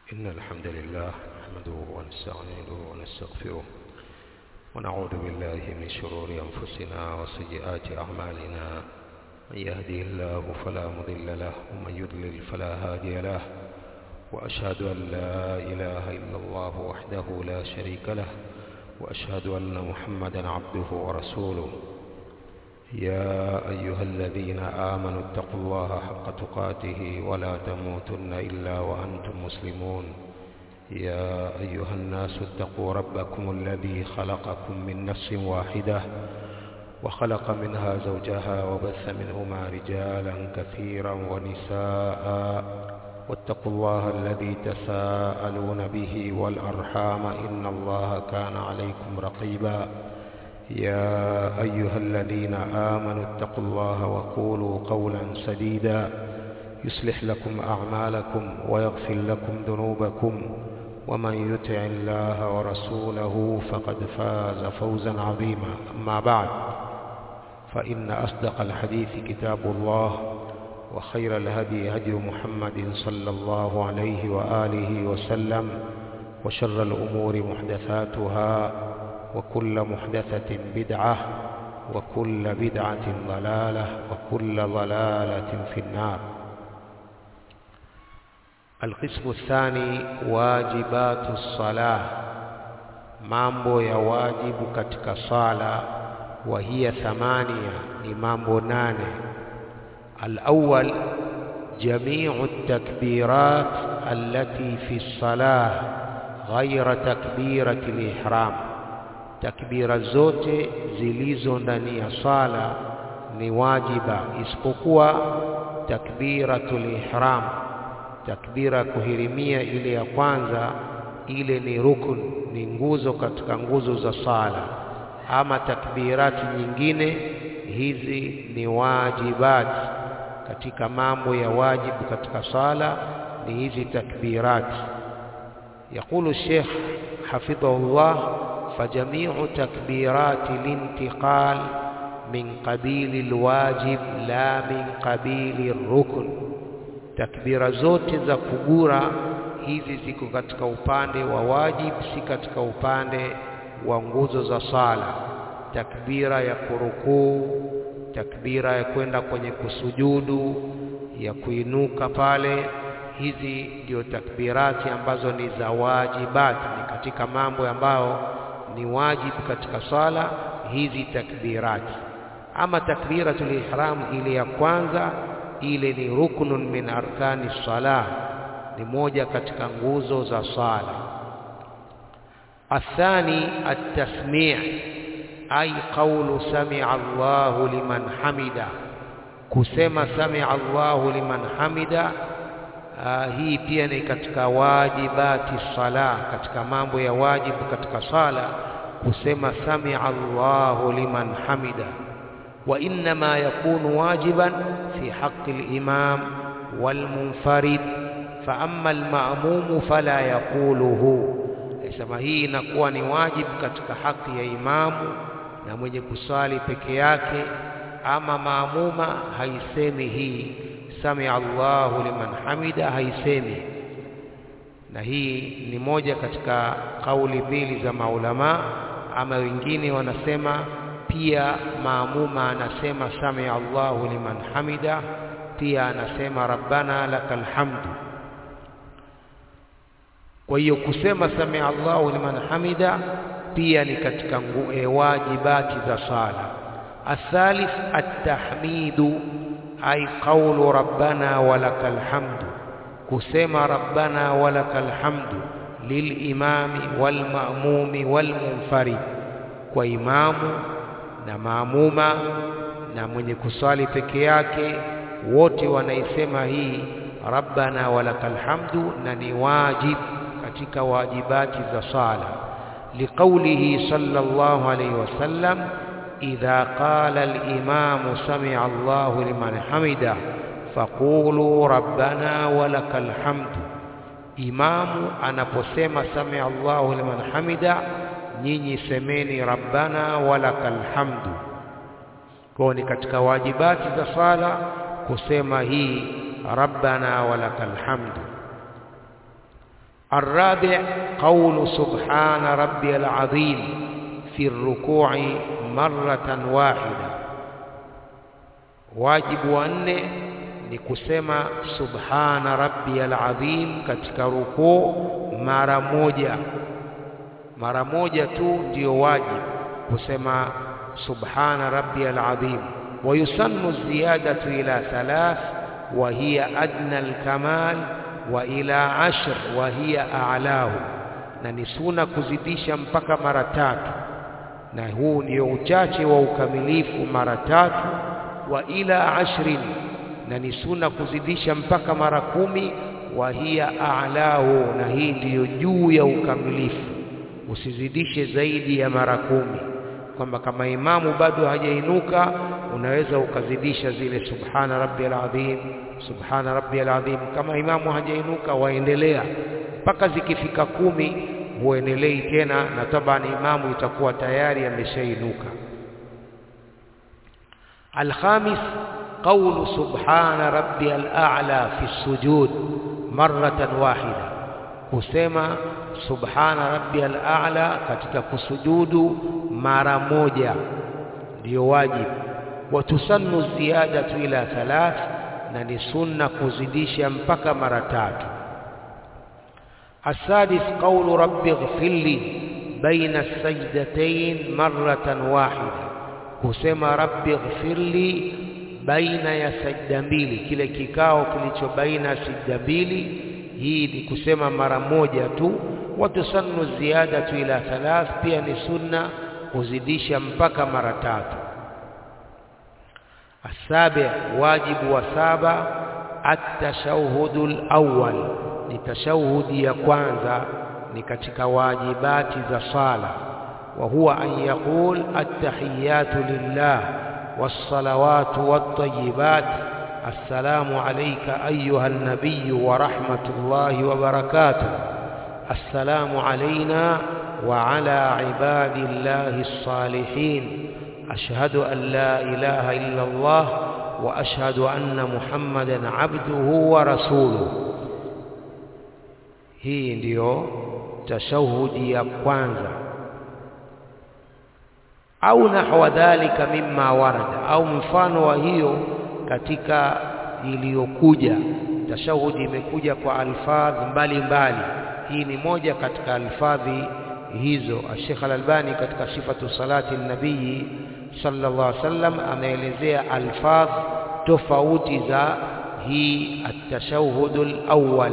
إن الحمد لله نحمده ونستعينه ونستغفره ونعوذ بالله من شرور أنفسنا وسيئات أعمالنا من يهدي الله فلا مضل له ومن يضلل فلا هادي له وأشهد أن لا إله إلا الله وحده لا شريك له وأشهد أن محمدا عبده ورسوله يا أيها الذين آمنوا اتقوا الله حق تقاته ولا تموتن إلا وأنتم مسلمون يا أيها الناس اتقوا ربكم الذي خلقكم من نفس واحدة وخلق منها زوجها وبث منهما رجالا كثيرا ونساء واتقوا الله الذي تساءلون به والأرحام إن الله كان عليكم رقيبا يا أيها الذين آمنوا اتقوا الله وقولوا قولا سديدا يصلح لكم أعمالكم ويغفر لكم ذنوبكم ومن يطع الله ورسوله فقد فاز فوزا عظيما أما بعد فإن أصدق الحديث كتاب الله وخير الهدي هدي محمد صلى الله عليه وآله وسلم وشر الأمور محدثاتها وكل محدثة بدعة وكل بدعة ضلالة وكل ضلالة في النار القسم الثاني واجبات الصلاة mambo ya wajibu katika sala wa hiya thamania ni mambo nane الأول جميع التكبيرات التي في الصلاة غير تكبيرة الإحرام takbira zote zilizo ndani ya sala ni wajiba isipokuwa takbiratul ihram takbira kuhirimia ile ya kwanza ile ni rukun ni nguzo katika nguzo za sala ama takbirati nyingine hizi ni wajibati katika mambo ya wajibu katika sala ni hizi takbirati يقول الشيخ حفظه الله فجميع تكبيرات الانتقال من قبيل الواجب لا من قبيل الركن takbira zote za kugura hizi ziko katika upande wa wajib si katika upande wa nguzo za sala takbira ya kurukuu takbira ya kwenda kwenye kusujudu ya kuinuka pale hizi ndio takbirati ambazo ni za wajibati ni katika mambo ambayo ni wajibu katika sala hizi takbirati ama takbiratul ihram ile ya kwanza ile ni ruknun min arkani salah ni moja katika nguzo za sala athani at-tasmi' ay qawlu sami'a Allahu liman hamida kusema sami'a Allahu liman hamida Uh, hii pia ni katika wajibati sala katika mambo ya wajibu katika sala kusema samia Allahu liman hamida wa inma yakunu wajiban fi haqqi al-imam wal munfarid fa amma al-ma'mum fala yaquluhu sema hii inakuwa ni wajibu katika haki ya imamu na mwenye kusali peke yake ama maamuma haisemi hii samia Allahu liman hamida haisemi na hii ni moja katika kauli mbili za maulama ama wengine wanasema pia maamuma anasema samia Allahu liman hamida pia anasema rabbana lakal hamdu kwa hiyo kusema samia Allahu liman hamida pia ni katika e, wajibati za sala athalith at-tahmidu ay qawlu rabbana walakal hamdu kusema rabbana walakal hamdu lilimami walmamumi walmunfarid kwa imamu na maamuma na mwenye kusali peke yake wote wanaisema hii rabbana walakal hamdu na ni wajib katika wajibati za sala liqaulihi sallallahu alayhi wasallam إذا قال الإمام سمع الله لمن حمده فقولوا ربنا ولك الحمد إمام anaposema سمع الله لمن حمده nyinyi semeni rabbana walakal hamdu kwa ni katika wajibati za sala kusema hii rabbana walakal hamdu الرابع قول سبحان ربي العظيم في الركوع مرة واحدة wajibu wa nne ni kusema subhana rabbiyal azim katika rukuu mara moja mara moja tu ndiyo wajibu kusema subhana rabbiyal azim wa yusannu ziyadatu ila thalath wa hiya adna alkamal wa ila ashr wa hiya a'lahu na ni suna kuzidisha mpaka mara tatu na huu ndio uchache wa ukamilifu mara tatu wa ila ashrin na ni suna kuzidisha mpaka mara kumi wa hiya a'lahu na hii ndiyo juu ya ukamilifu usizidishe zaidi ya mara kumi kwamba kama imamu bado hajainuka unaweza ukazidisha zile subhana rabbiyal azim subhana rabbiyal azim kama imamu hajainuka waendelea mpaka zikifika kumi huendelei tena na tabani imamu itakuwa tayari ameshainuka الخامس قول سبحان ربي الأعلى في السجود مرة واحدة kusema subhana rabbiyal a'la katika kusujudu mara moja ndio wajibu wa tusannu ziyadatu ila thalath na ni sunna kuzidisha mpaka mara tatu السادس قول رب اغفر لي بين السجدتين مرة واحدة kusema rabbi ighfirli baina ya sajda mbili kile kikao kilicho baina ya sajda mbili hii ni kusema mara moja tu watusannu ziyadatu ila thalath pia ni sunna kuzidisha mpaka mara tatu asabi wajibu wa saba at-tashahhudu al-awwal ni tashahudi ya kwanza ni katika wajibati za sala وهو أن يقول التحيات لله والصلوات والطيبات السلام عليك أيها النبي ورحمة الله وبركاته السلام علينا وعلى عباد الله الصالحين أشهد أن لا إله إلا الله وأشهد أن محمدا عبده ورسوله هي ndio tashahudi ya kwanza au nahwa dhalika mimma warada au mfano wa hiyo katika iliyokuja tashahudi imekuja kwa alfadhi mbalimbali hii ni moja katika alfadhi hizo Sheikh Al-Albani katika sifatu salati nabii sallallahu alaihi wasallam ameelezea alfadh tofauti za hii at-tashahhudul awwal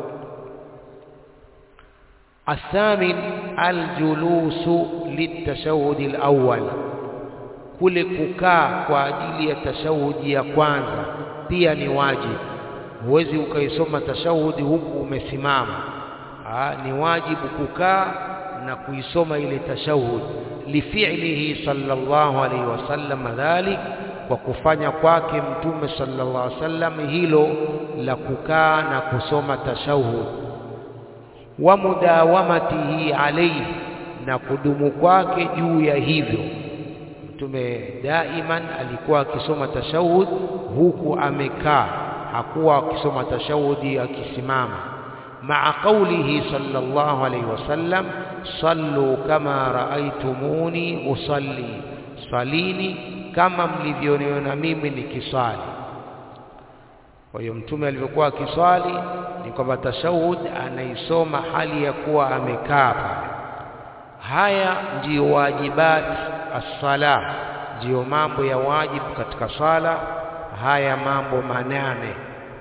الثامن الجلوس للتشهد الأول kule kukaa kwa ajili ya tashahudi ya kwanza pia ni wajibu huwezi ukaisoma tashahudi huku umesimama Aa, ni wajibu kukaa na kuisoma ile tashahud lifi'lihi sallallahu alaihi wasallam dhalik kwa kufanya kwake mtume sallallahu alaihi wasallam hilo la kukaa na kusoma tashahud wa mudawamatihi alayhi na kudumu kwake juu ya hivyo mtume daiman alikuwa akisoma tashahud huku amekaa hakuwa akisoma tashahudi akisimama maa qawlihi sallallahu alayhi wasallam sallu kama raaitumuni usalli salini kama mlivyoniona mimi nikiswali kwa hiyo mtume alivyokuwa akiswali ni kwamba tashahud anaisoma hali ya kuwa amekaa pale haya ndiyo wajibat as-sala ndiyo mambo ya wajibu katika sala haya mambo manane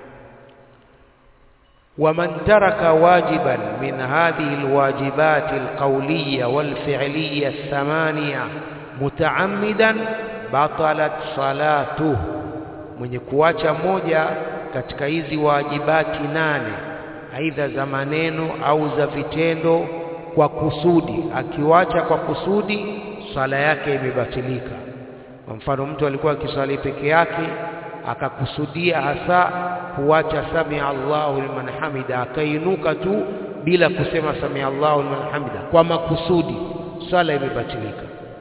ومن ترك واجبا من هذه الواجبات القولية والفعلية الثمانية متعمدا بطلت صلاته mwenye kuacha moja katika hizi wajibati nane aidha za maneno au za vitendo kwa kusudi akiwacha kwa kusudi swala yake imebatilika kwa mfano mtu alikuwa akiswali peke yake akakusudia hasa kuacha sami Allahu liman hamida akainuka tu bila kusema sami Allahu liman hamida kwa makusudi swala imebatilika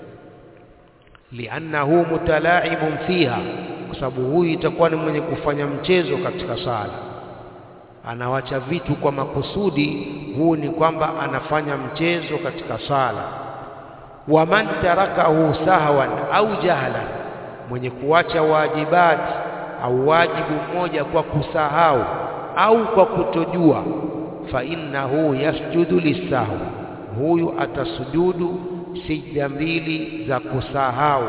liannahu mutalaibun fiha kwa sababu huyu itakuwa ni mwenye kufanya mchezo katika sala anawacha vitu kwa makusudi, huu ni kwamba anafanya mchezo katika sala. Waman tarakahu sahwan au jahlan, mwenye kuacha wajibati au wajibu mmoja kwa kusahau au kwa kutojua, fa innahu yasjudu lisahwi, huyu atasujudu sijda mbili za kusahau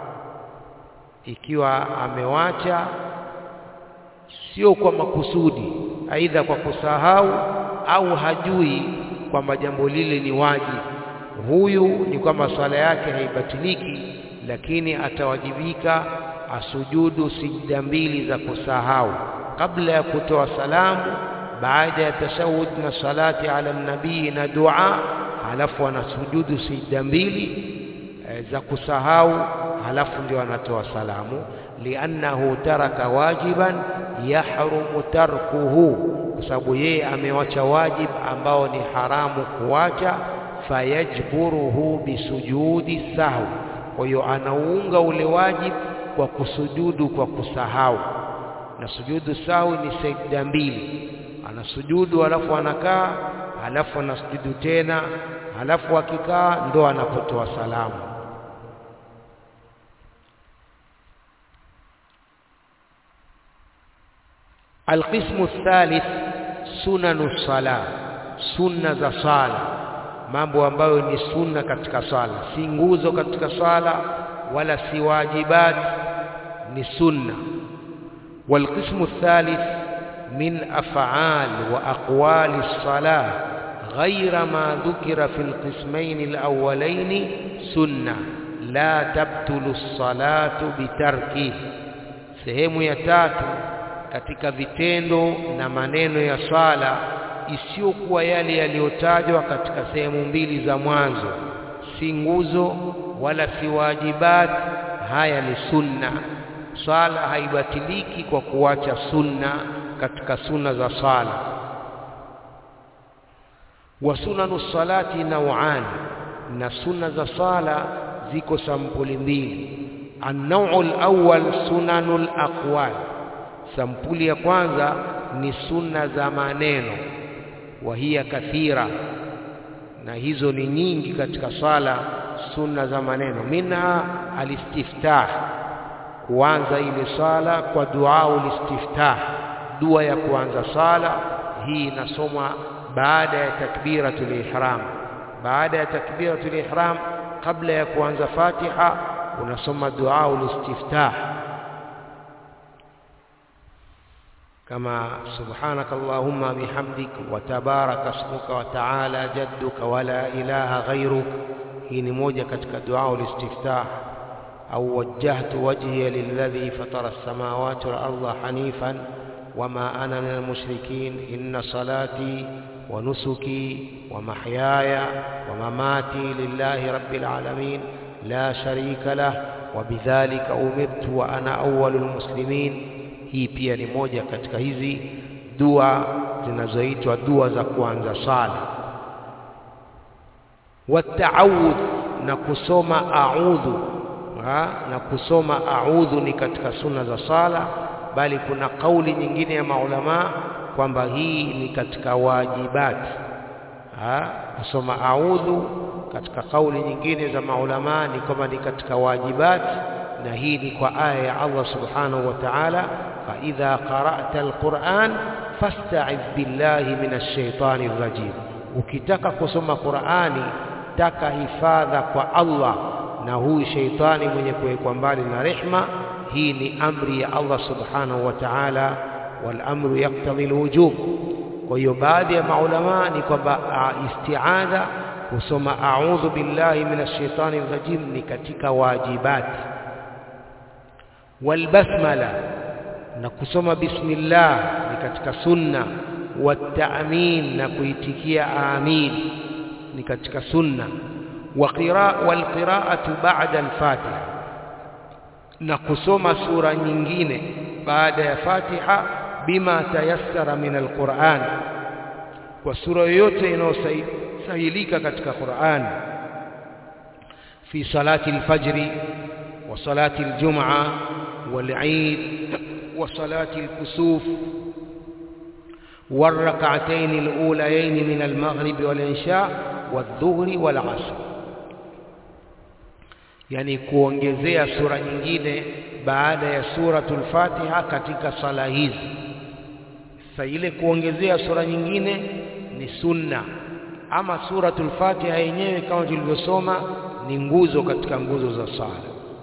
ikiwa amewacha sio kwa makusudi, aidha kwa kusahau au hajui kwamba jambo lile ni wajibu. Huyu ni kwamba swala yake haibatiliki, lakini atawajibika asujudu sijda mbili za kusahau kabla ya kutoa salamu, baada ya tashahud na salati ala nabii na dua, halafu anasujudu sijda mbili e, za kusahau, halafu ndio anatoa salamu liannahu taraka wajiban yahrumu tarkuhu, kwa sababu yeye amewacha wajib ambao ni haramu kuwacha. Fayajburuhu bisujudi sahwi, kwa hiyo anauunga ule wajib kwa kusujudu kwa kusahau. Na sujudu sahwi ni sajda mbili, anasujudu halafu anakaa, halafu anasujudu tena, halafu akikaa ndo anapotoa salamu. Alqismu thalith sunanu sala, sunna za sala, mambo ambayo ni sunna katika sala, si nguzo katika sala wala si wajibat, ni sunna. Walqismu thalith min af'al wa aqwali salah ghaira ma dhukira fi alqismayn alawwalayn sunna la tabtulu salatu bitarki. Sehemu ya tatu katika vitendo na maneno ya swala isiyokuwa yale yaliyotajwa katika sehemu mbili za mwanzo, si nguzo wala si wajibat. Haya ni sunna. Swala haibatiliki kwa kuacha sunna katika sunna za swala. Wa sunanu salati nauan, na sunna za swala ziko sampuli mbili. An-naw'u al-awwal sunanu al-aqwal Sampuli ya kwanza ni sunna za maneno, wa hiya kathira, na hizo ni nyingi katika sala. Sunna za maneno, minha alistiftah, kuanza ile sala kwa duau listiftah, dua ya kuanza sala. Hii inasomwa baada ya takbiratul ihram. Baada ya takbiratul ihram, kabla ya kuanza Fatiha, unasoma duau listiftah kama subhanaka allahumma bihamdik wa tabaraka ismuka wa ta'ala jadduka wa la ilaha ghayruk. Hii ni moja katika dua ulistiftah. Au wajjahtu wajhiya lilladhi fatara as-samawati wal arda hanifan wama ana min al-mushrikin inna salati wa nusuki wa mahyaya wa mamati lillahi rabbil alamin la sharika lah wa bidhalika umirtu wa ana awwalul muslimin. Hii pia ni moja katika hizi dua zinazoitwa dua za kuanza sala. Wataawudh, na kusoma a'udhu ha? na kusoma a'udhu ni katika sunna za sala, bali kuna kauli nyingine ya maulamaa kwamba hii ni katika wajibati ha? kusoma a'udhu katika kauli nyingine za maulamaa ni kwamba ni katika wajibati, na hii ni kwa aya ya Allah subhanahu wa ta'ala faidha qara'ta alquran fasta'idh billahi minash shaitani rrajim, ukitaka kusoma Qur'ani taka hifadha kwa Allah na huyu sheitani mwenye kuwekwa mbali na rehma. Hii ni amri ya Allah subhanahu wa ta'ala, wal amru yaqtadi alwujub. Kwa hiyo baadhi ya maulamaa ni kwamba isti'adha kusoma a'udhu billahi minash shaitani rrajim ni katika wajibati. Walbasmala na kusoma bismillah ni katika sunna. Wataamin na kuitikia amin ni katika sunna. Walqiraatu ba'da alfatiha, na kusoma sura nyingine baada ya Fatiha. Bima tayassara min alquran, kwa sura yoyote inayosahilika katika Qur'an. Fi salati alfajri wa salati aljum'a wal eid wa salati alkusuf والركعتين الأوليين من المغرب والعشاء والظهر والعصر yani kuongezea sura nyingine baada ya suratul Fatiha katika sala hizi. Sasa ile kuongezea sura nyingine ni sunna, ama suratul Fatiha yenyewe kama tulivyosoma ni nguzo katika nguzo za sala.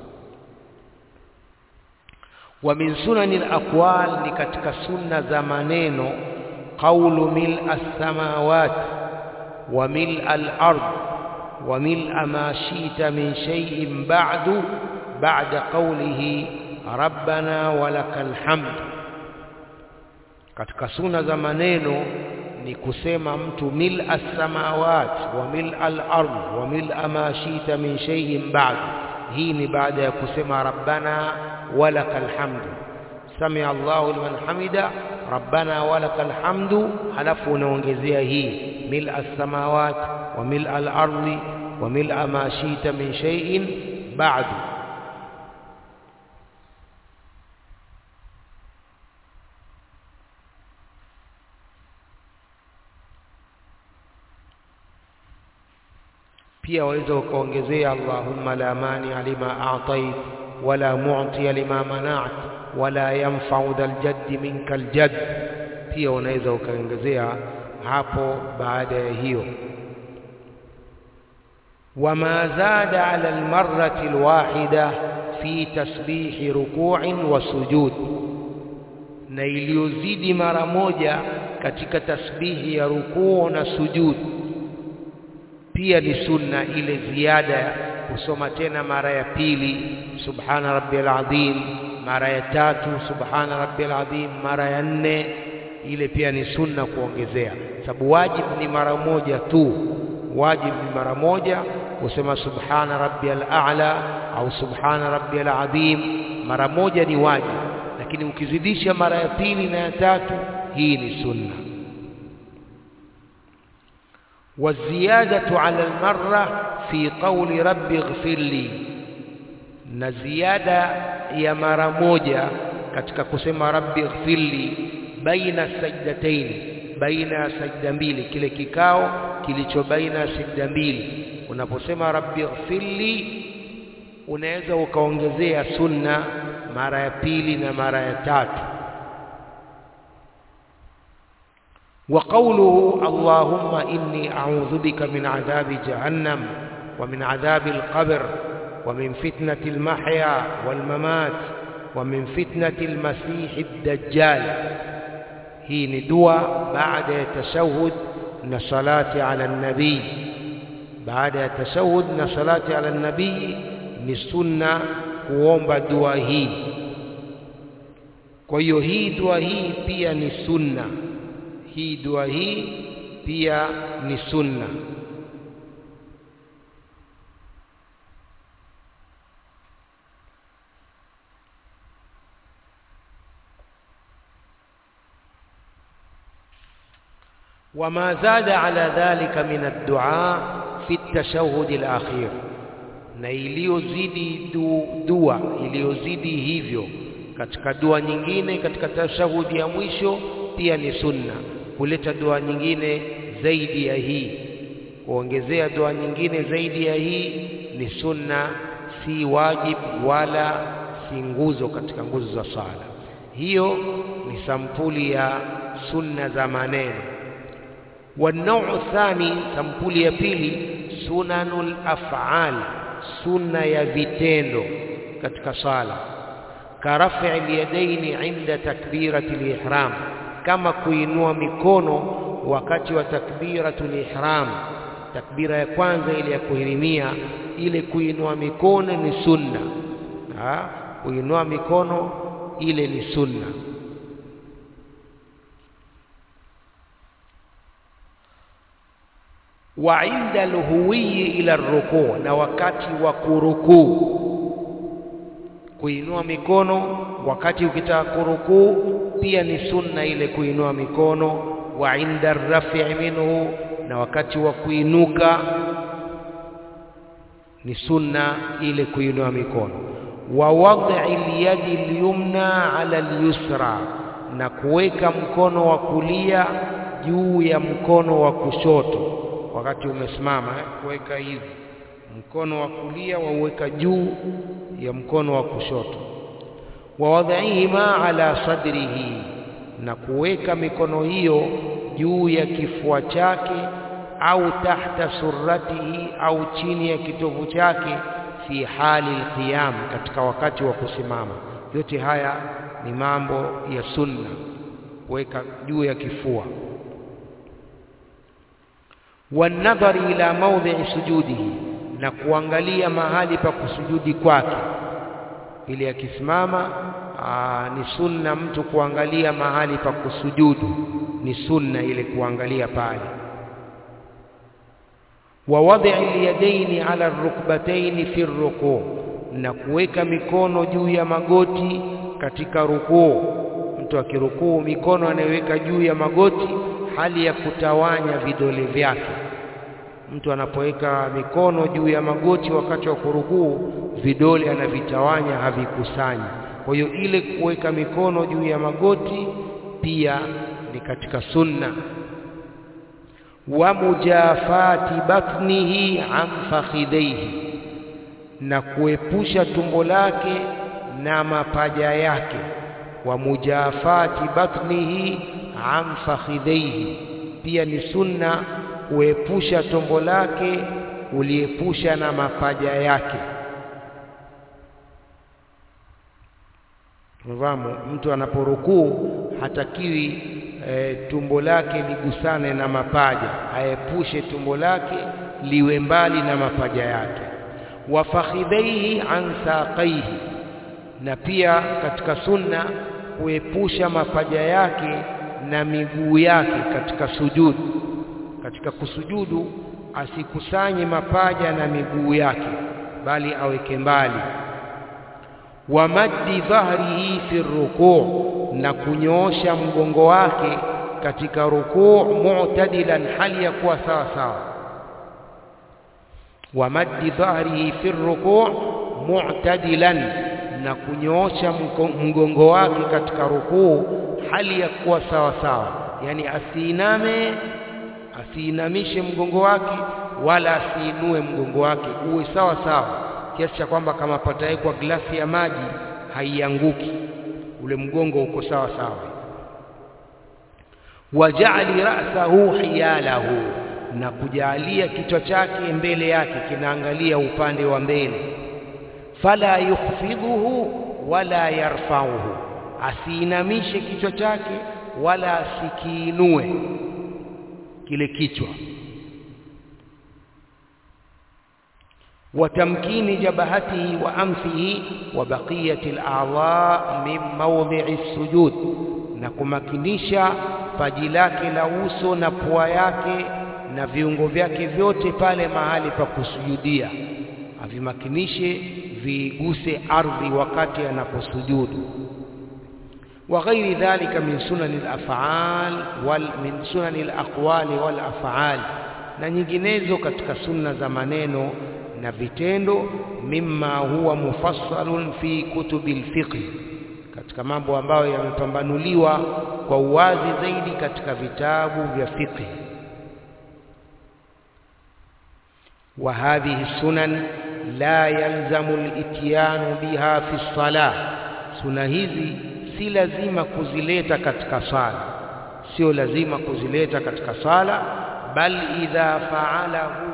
Wa min sunani al-aqwal, ni katika sunna za maneno qawlu mil as-samawat wa mil al-ard wa mil ma shi'ta min shay'in ba'du ba'da qawlihi rabbana walakal hamd. Katika sunna za maneno ni kusema mtu mil as-samawat wa mil al-ard wa mil ma shi'ta min shay'in ba'du. Hii ni baada ya kusema rabbana walakal hamdu samia Allahu liman hamida rabbana walakal hamdu, halafu unaongezea hii mil as-samawat wa mil al-ardi wa mil ma shita min shay'in ba'du. Pia waweza ukaongezea Allahumma la mania lima a'tait wala mu'tiya lima mana'at wala yanfa'u dhal jaddi minkal jadd. Pia unaweza ukaongezea hapo baada ya hiyo. Wama zada ala almarrati alwahida fi tasbihi ruku'in wa sujud, na iliyozidi mara moja katika tasbihi ya rukuu na sujud pia ni sunna ile ziada kusoma tena mara ya pili subhana rabbiyal azim, mara ya tatu subhana rabbiyal azim, mara ya nne ile pia ni sunna kuongezea, sababu wajib ni mara moja tu. Wajib ni mara moja kusema subhana rabbiyal a'la au subhana rabbiyal azim, mara moja ni wajib, lakini ukizidisha mara ya pili na ya tatu, hii ni sunna. والزيادة على المرة في قول رب اغفر لي na ziada ya mara moja katika kusema rabbi ighfirli baina sajdataini, baina ya sajda mbili, kile kikao kilicho baina ya sajda mbili. Unaposema rabbi ighfirli, unaweza ukaongezea sunna mara ya pili na mara ya tatu. وقوله اللهم إني أعوذ بك من عذاب جهنم ومن عذاب القبر ومن فتنة المحيا والممات ومن فتنة المسيح الدجال هي ندوى بعد تشهد نصلاة على النبي بعد تشهد نصلاة على النبي نسنة kuomba dua hii kwa hiyo hii dua hii pia ni sunna hii dua hii pia ni sunna. wama zada ala dhalika min addua fi at-tashahhud al-akhir, na iliyozidi du, dua iliyozidi hivyo katika dua nyingine katika tashahudi ya mwisho pia ni sunna kuleta dua nyingine zaidi ya hii, kuongezea dua nyingine zaidi ya hii ni sunna, si wajib wala si nguzo katika nguzo za sala. Hiyo ni sampuli ya sunna za maneno. Wanau thani, sampuli ya pili, sunanul af'al, sunna ya vitendo katika sala, karafi alyadaini inda takbirati lihram kama kuinua mikono wakati wa takbiratul ihram, takbira ya kwanza ile ya kuhirimia, ile kuinua mikono ni sunna. Ha? kuinua mikono ile ni sunna. wa inda alhuwiyi ila rukuu, na wakati wa kurukuu, kuinua mikono wakati ukitaka kurukuu pia ni sunna ile kuinua mikono. Wa inda rafi'i minhu, na wakati wa kuinuka ni sunna ile kuinua mikono. Wa wad'i al-yadi al-yumna ala al-yusra, na kuweka mkono wa kulia juu ya mkono wa kushoto wakati umesimama eh, kuweka hivi mkono wa kulia wauweka juu ya mkono wa kushoto wa wadhaihima ala sadrihi na kuweka mikono hiyo juu ya kifua chake au tahta surratihi au chini ya kitovu chake fi hali alqiyam katika wakati wa kusimama yote haya ni mambo ya sunna kuweka juu ya kifua wanadhari ila maudhi'i sujudihi na kuangalia mahali pa kusujudi kwake ili akisimama ni sunna mtu kuangalia mahali pa kusujudu ni sunna ile kuangalia pale wa wad'i al-yadaini ala ar-rukbatayn fi ar-ruku' na kuweka mikono juu ya magoti katika rukuu mtu akirukuu mikono anayoweka juu ya magoti hali ya kutawanya vidole vyake mtu anapoweka mikono juu ya magoti wakati wa kurukuu vidole anavitawanya havikusanyi kwa hiyo ile kuweka mikono juu ya magoti pia ni katika sunna wa mujafati batnihi an fakhidaihi na kuepusha tumbo lake na mapaja yake wa mujafati batnihi an fakhidaihi pia ni sunna kuepusha tumbo lake uliepusha na mapaja yake Mfahamu mtu anaporukuu hatakiwi e, tumbo lake ligusane na mapaja, aepushe tumbo lake liwe mbali na mapaja yake. Wa fakhidhaihi an saqaihi, na pia katika sunna kuepusha mapaja yake na miguu yake katika sujudu. Katika kusujudu asikusanye mapaja na miguu yake, bali aweke mbali wa maddi dhahrihi fi rukuu, na kunyoosha mgongo wake katika rukuu, mu'tadilan, hali ya kuwa sawa sawa. Wa maddi dhahrihi fi rukuu mu'tadilan, na kunyoosha mgongo wake katika rukuu, hali ya kuwa sawa sawa, yani asiiname, asiinamishe mgongo wake wala asiinue mgongo wake, uwe sawa sawa kiasi cha kwamba kama patawekwa glasi ya maji haianguki, ule mgongo uko sawa sawa. Wajali ra'sahu hiyalahu, na kujalia kichwa chake mbele yake kinaangalia upande wa mbele. Fala yukhfidhuhu wala yarfauhu, asiinamishe kichwa chake wala asikiinue kile kichwa وتمكين جبهته وأنفه وبقية الأعضاء من موضع السجود na kumakinisha paji lake la uso na pua yake na viungo vyake vyote pale mahali pa kusujudia, avimakinishe viguse ardhi wakati anaposujudu. wa ghairi dhalika min sunani al-af'al wal min sunani al-aqwali wal af'al, na nyinginezo katika sunna za maneno na vitendo mimma huwa mufassalun fi kutubil fiqh, katika mambo ambayo yamepambanuliwa kwa uwazi zaidi katika vitabu vya fiqh. Wa hadhihi sunan la yalzamu al-ityanu biha fi salah, suna hizi si lazima kuzileta katika sala, sio lazima kuzileta katika sala, bal idha fa'alahu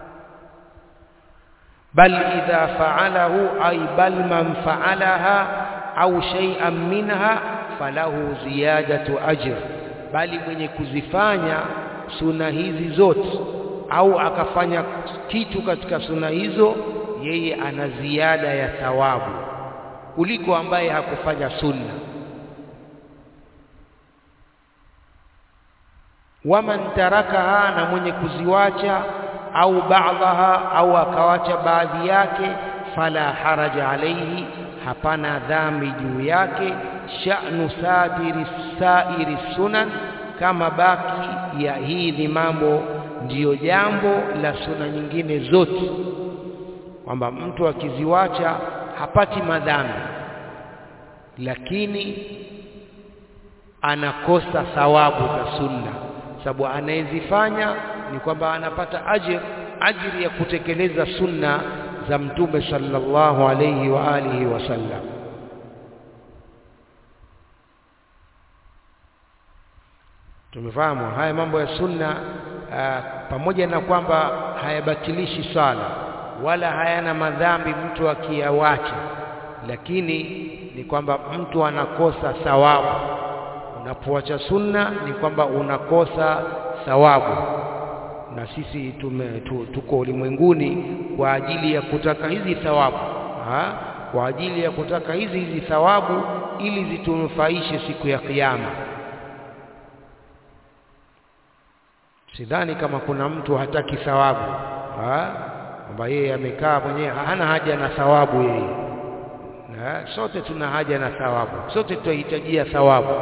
bal idha fa'alahu ay bal man fa'alaha au shay'an minha falahu ziyadatu ajr, bali mwenye kuzifanya suna hizi zote au akafanya kitu katika suna hizo, yeye ana ziada ya thawabu kuliko ambaye hakufanya sunna. Waman tarakaha, na mwenye kuziwacha au baadhaha au akawacha baadhi yake, fala haraja alaihi, hapana dhambi juu yake. Sha'nu sadiri sairi sunan, kama baki ya hii ni mambo ndiyo jambo la suna nyingine zote, kwamba mtu akiziwacha hapati madhambi, lakini anakosa thawabu za sunna, sababu anayezifanya ni kwamba anapata ajir ajiri ya kutekeleza sunna za Mtume sallallahu alayhi wa alihi wasallam. Tumefahamu haya mambo ya sunna aa, pamoja na kwamba hayabatilishi sala wala hayana madhambi mtu akiyawacha, lakini ni kwamba mtu anakosa thawabu. Unapoacha sunna ni kwamba unakosa thawabu, na sisi tume, tu, tuko ulimwenguni kwa ajili ya kutaka hizi thawabu ha? kwa ajili ya kutaka hizi hizi thawabu ili zitunufaishe siku ya Kiyama. Sidhani kama kuna mtu hataki thawabu kwamba yeye amekaa mwenyewe hana haja na thawabu yeye. Na sote tuna haja na thawabu, sote tutahitajia thawabu,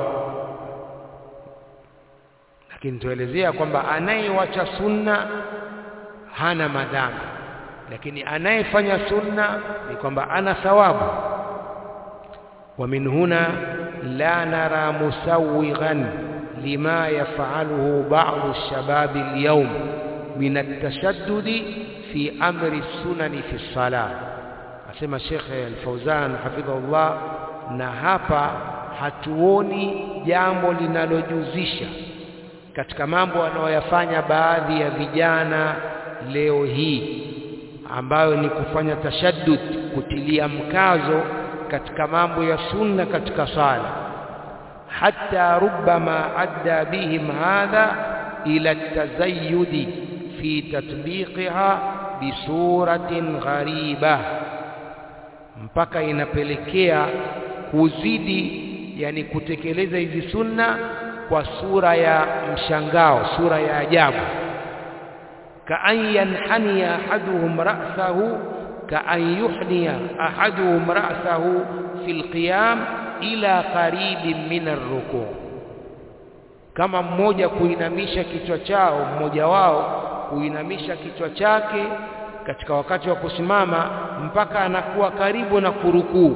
lakini tuelezea kwamba anayewacha sunna hana madhambi, lakini anayefanya sunna ni kwamba ana thawabu. wa min huna la nara musawighan lima yafaluhu ba'du shababi alyawm min at-tashaddudi fi amri sunani fi salah, asema Sheikh Al-Fauzan hafidhahullah. Na hapa hatuoni jambo linalojuzisha katika mambo wanayoyafanya baadhi ya vijana leo hii, ambayo ni kufanya tashaddud, kutilia mkazo katika mambo ya sunna katika sala hatta rubbama adda bihim hadha ila tazayudi fi tatbiqiha bisuratin ghariba, mpaka inapelekea kuzidi, yani kutekeleza hizi sunna kwa sura ya mshangao, sura ya ajabu. kaan yanhaniya ahaduhum ra'sahu kaan yuhniya ahaduhum ra'sahu fi lqiyam ila qaribin min arruku, kama mmoja kuinamisha kichwa chao, mmoja wao kuinamisha kichwa chake katika wakati wa kusimama mpaka anakuwa karibu na kurukuu.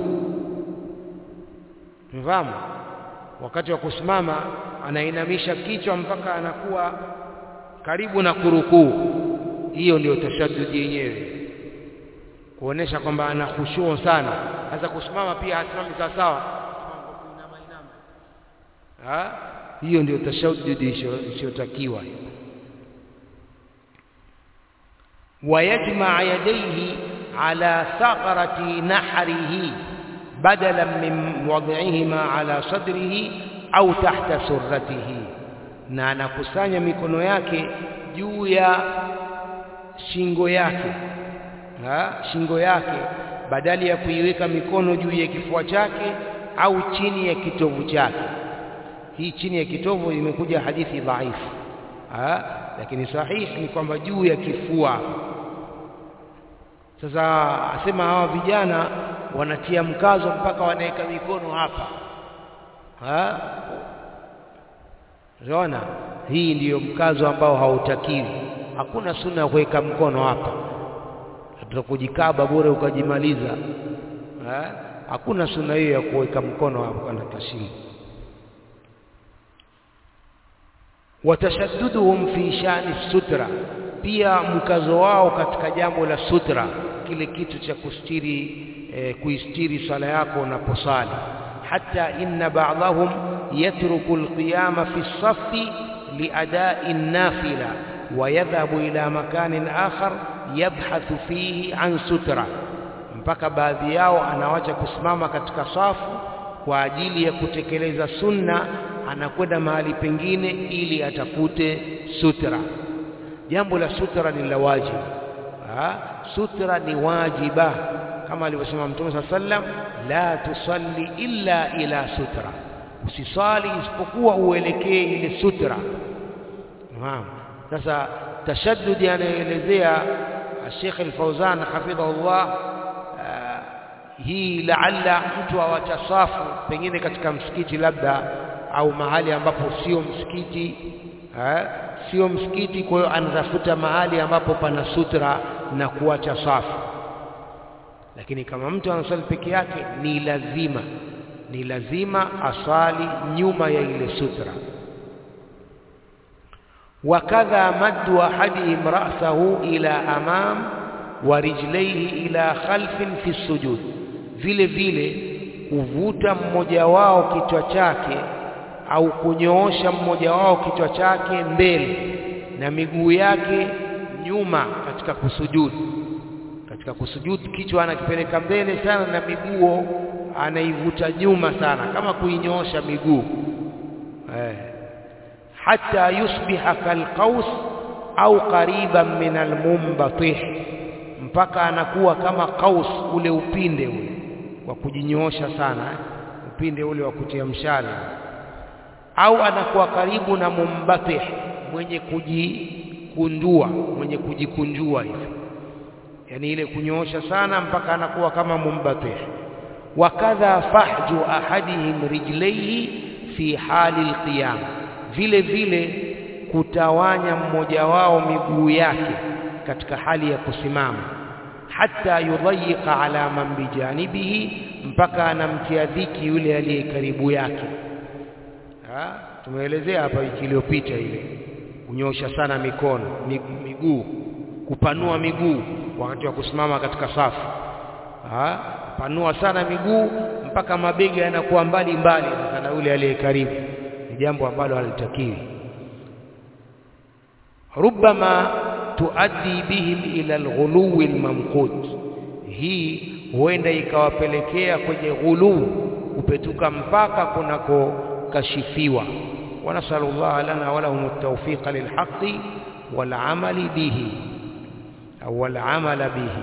Mfahamu, wakati wa kusimama anainamisha kichwa mpaka anakuwa karibu na kurukuu. Hiyo ndio tashaddudi yenyewe, kuonesha kwamba ana khushu sana. Sasa kusimama pia hasimami sawasawa Ha? hiyo ndio tashaddudi isiyotakiwa. wayajmaa yadayhi ala thaqrati nahrihi badalan min wad'ihima ala sadrihi au tahta surratihi, na anakusanya mikono yake juu ya shingo yake ha? shingo yake badali ya kuiweka mikono juu ya kifua chake au chini ya kitovu chake hii chini ya kitovu imekuja hadithi dhaifu, lakini sahihi ni kwamba juu ya kifua. Sasa asema hawa vijana wanatia mkazo mpaka wanaweka mikono hapa, unaona, hii ndiyo mkazo ambao hautakiwi. Hakuna sunna ya kuweka mkono hapa, tutakujikaba bure ukajimaliza. Hakuna sunna hiyo ya kuweka mkono hapa na tashimu watashadduduhum fi shani sutra, pia mkazo wao katika jambo la sutra, kile kitu cha kustiri eh, kuistiri sala yako unaposali. Hatta inna ba'dahum yatruku alqiyama fi saffi liadai nafila wa yadhhabu ila makanin akhar yabhathu fihi an sutra, mpaka baadhi yao anawacha kusimama katika safu kwa ajili ya kutekeleza sunna anakwenda mahali pengine ili atafute sutra. Jambo la sutra ni la wajibu, sutra ni wajiba, kama alivyosema Mtume saa sallam, la tusalli illa ila sutra, usisali isipokuwa uelekee ile sutra. Naam. Sasa tashaddudi anayoelezea Sheikh Al-Fauzan hafidhahullah, hii laalla mtu awacha safu pengine katika msikiti labda au mahali ambapo sio msikiti eh, sio msikiti. Kwa hiyo anatafuta mahali ambapo pana sutra na kuacha safu. Lakini kama mtu anasali peke yake, ni lazima ni lazima asali nyuma ya ile sutra wakadha maddu ahadihim ra'sahu ila amam wa rijlaihi ila khalfin fi sujud vile vile kuvuta mmoja wao kichwa chake au kunyoosha mmoja wao kichwa chake mbele na miguu yake nyuma katika kusujudu katika kusujudu kichwa anakipeleka mbele sana na miguu anaivuta nyuma sana kama kuinyoosha miguu eh hata yusbiha kalqaus au qariban min almumbatih mpaka anakuwa kama qaus ule upinde ule wa kujinyoosha sana eh? upinde ule wa kutia mshale au anakuwa karibu na mumbatih mwenye kujikundua mwenye kujikunjua hivi yani ile kunyoosha sana mpaka anakuwa kama mumbatih wakadha fahju ahadihim rijlaihi fi hali alqiyam vile vile kutawanya mmoja wao miguu yake katika hali ya kusimama hata yudhayiqa ala man bijanibihi mpaka anamtia dhiki yule aliye karibu yake ha? tumeelezea hapa wiki iliyopita ile kunyosha sana mikono miguu kupanua miguu wakati wa kusimama katika safu ha? panua sana miguu mpaka mabega yanakuwa mbali mbali sasa na yule aliye karibu ni jambo ambalo halitakiwi ربما تؤدي بهم إلى الغلو الممقوت hii huenda ikawapelekea kwenye ghuluu kupetuka mpaka kunako kashifiwa wanasalu Allah lana wa lahum at-tawfiq lilhaqqi wal amali bihi au wal amala bihi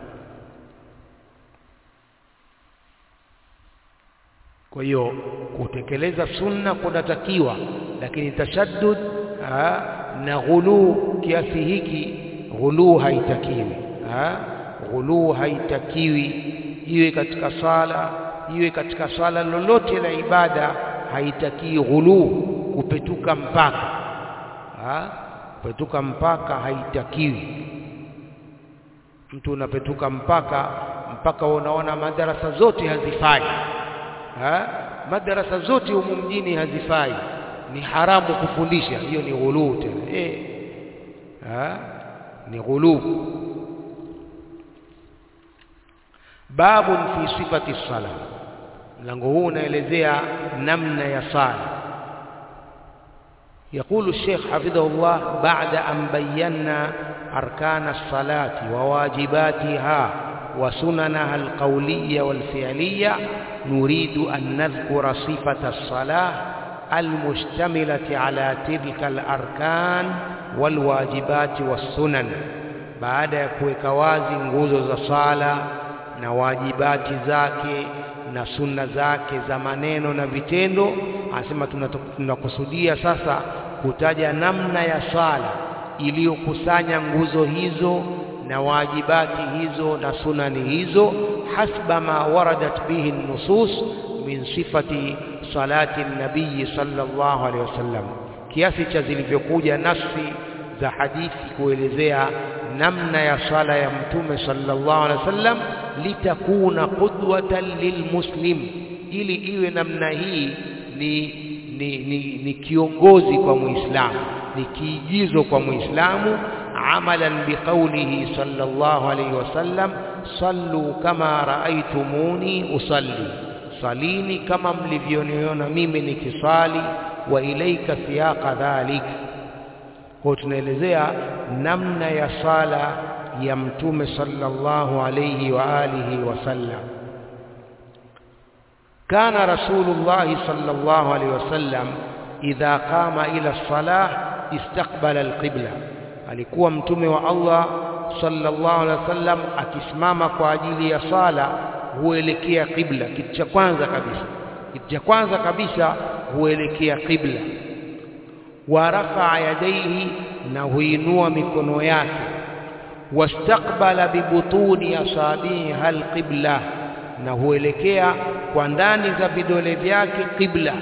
kwa hiyo kutekeleza sunna kunatakiwa lakini tashaddud na ghuluu kiasi hiki ghuluu haitakiwi ghuluu haitakiwi iwe katika sala iwe katika sala lolote la ibada haitakii ghuluu kupetuka mpaka ha? kupetuka mpaka haitakiwi mtu unapetuka mpaka mpaka unaona madarasa zote hazifai ha? madarasa zote humu mjini hazifai ni haramu kufundisha hiyo ni ghuluu tena eh ha? ni ghuluu babun fi sifati sala mlango huu unaelezea namna ya sala يقول الشيخ حفظه الله بعد أن بينا أركان الصلاة وواجباتها وسننها القولية والفعلية نريد أن نذكر صفة الصلاة المشتملة على تلك الأركان والواجبات والسنن بعد kuweka wazi nguzo za sala na wajibati zake na sunna zake za maneno na vitendo anasema tunakusudia sasa kutaja namna ya sala iliyokusanya nguzo hizo na wajibati hizo na sunani hizo hasba ma waradat bihi nusus min sifati salati nabii sallallahu alaihi wasallam kiasi cha zilivyokuja nafsi za hadithi kuelezea namna ya sala ya mtume sallallahu alaihi wasallam litakuna qudwatan lilmuslim ili iwe namna hii ni, ni, ni, ni kiongozi kwa muislamu ni kiigizo kwa muislamu amalan biqaulihi sallallahu alaihi wasallam sallu kama raaitumuni usalli salini kama mlivyoniona mimi nikisali wa ilaika siyaqa dhalik kwa tunaelezea namna ya sala ya mtume sallallahu alayhi wa alihi wasallam kana rasulullah sallallahu alayhi wasallam idha qama ila salah istaqbala alqibla alikuwa mtume wa Allah sallallahu alayhi wasallam akisimama kwa ajili ya sala huelekea qibla kitu cha kwanza kabisa kitu cha kwanza kabisa huelekea qibla wa rafa'a yadayhi na huinua mikono yake wastaqbala bibutuni asabiha alqibla na huelekea kwa ndani za vidole vyake qibla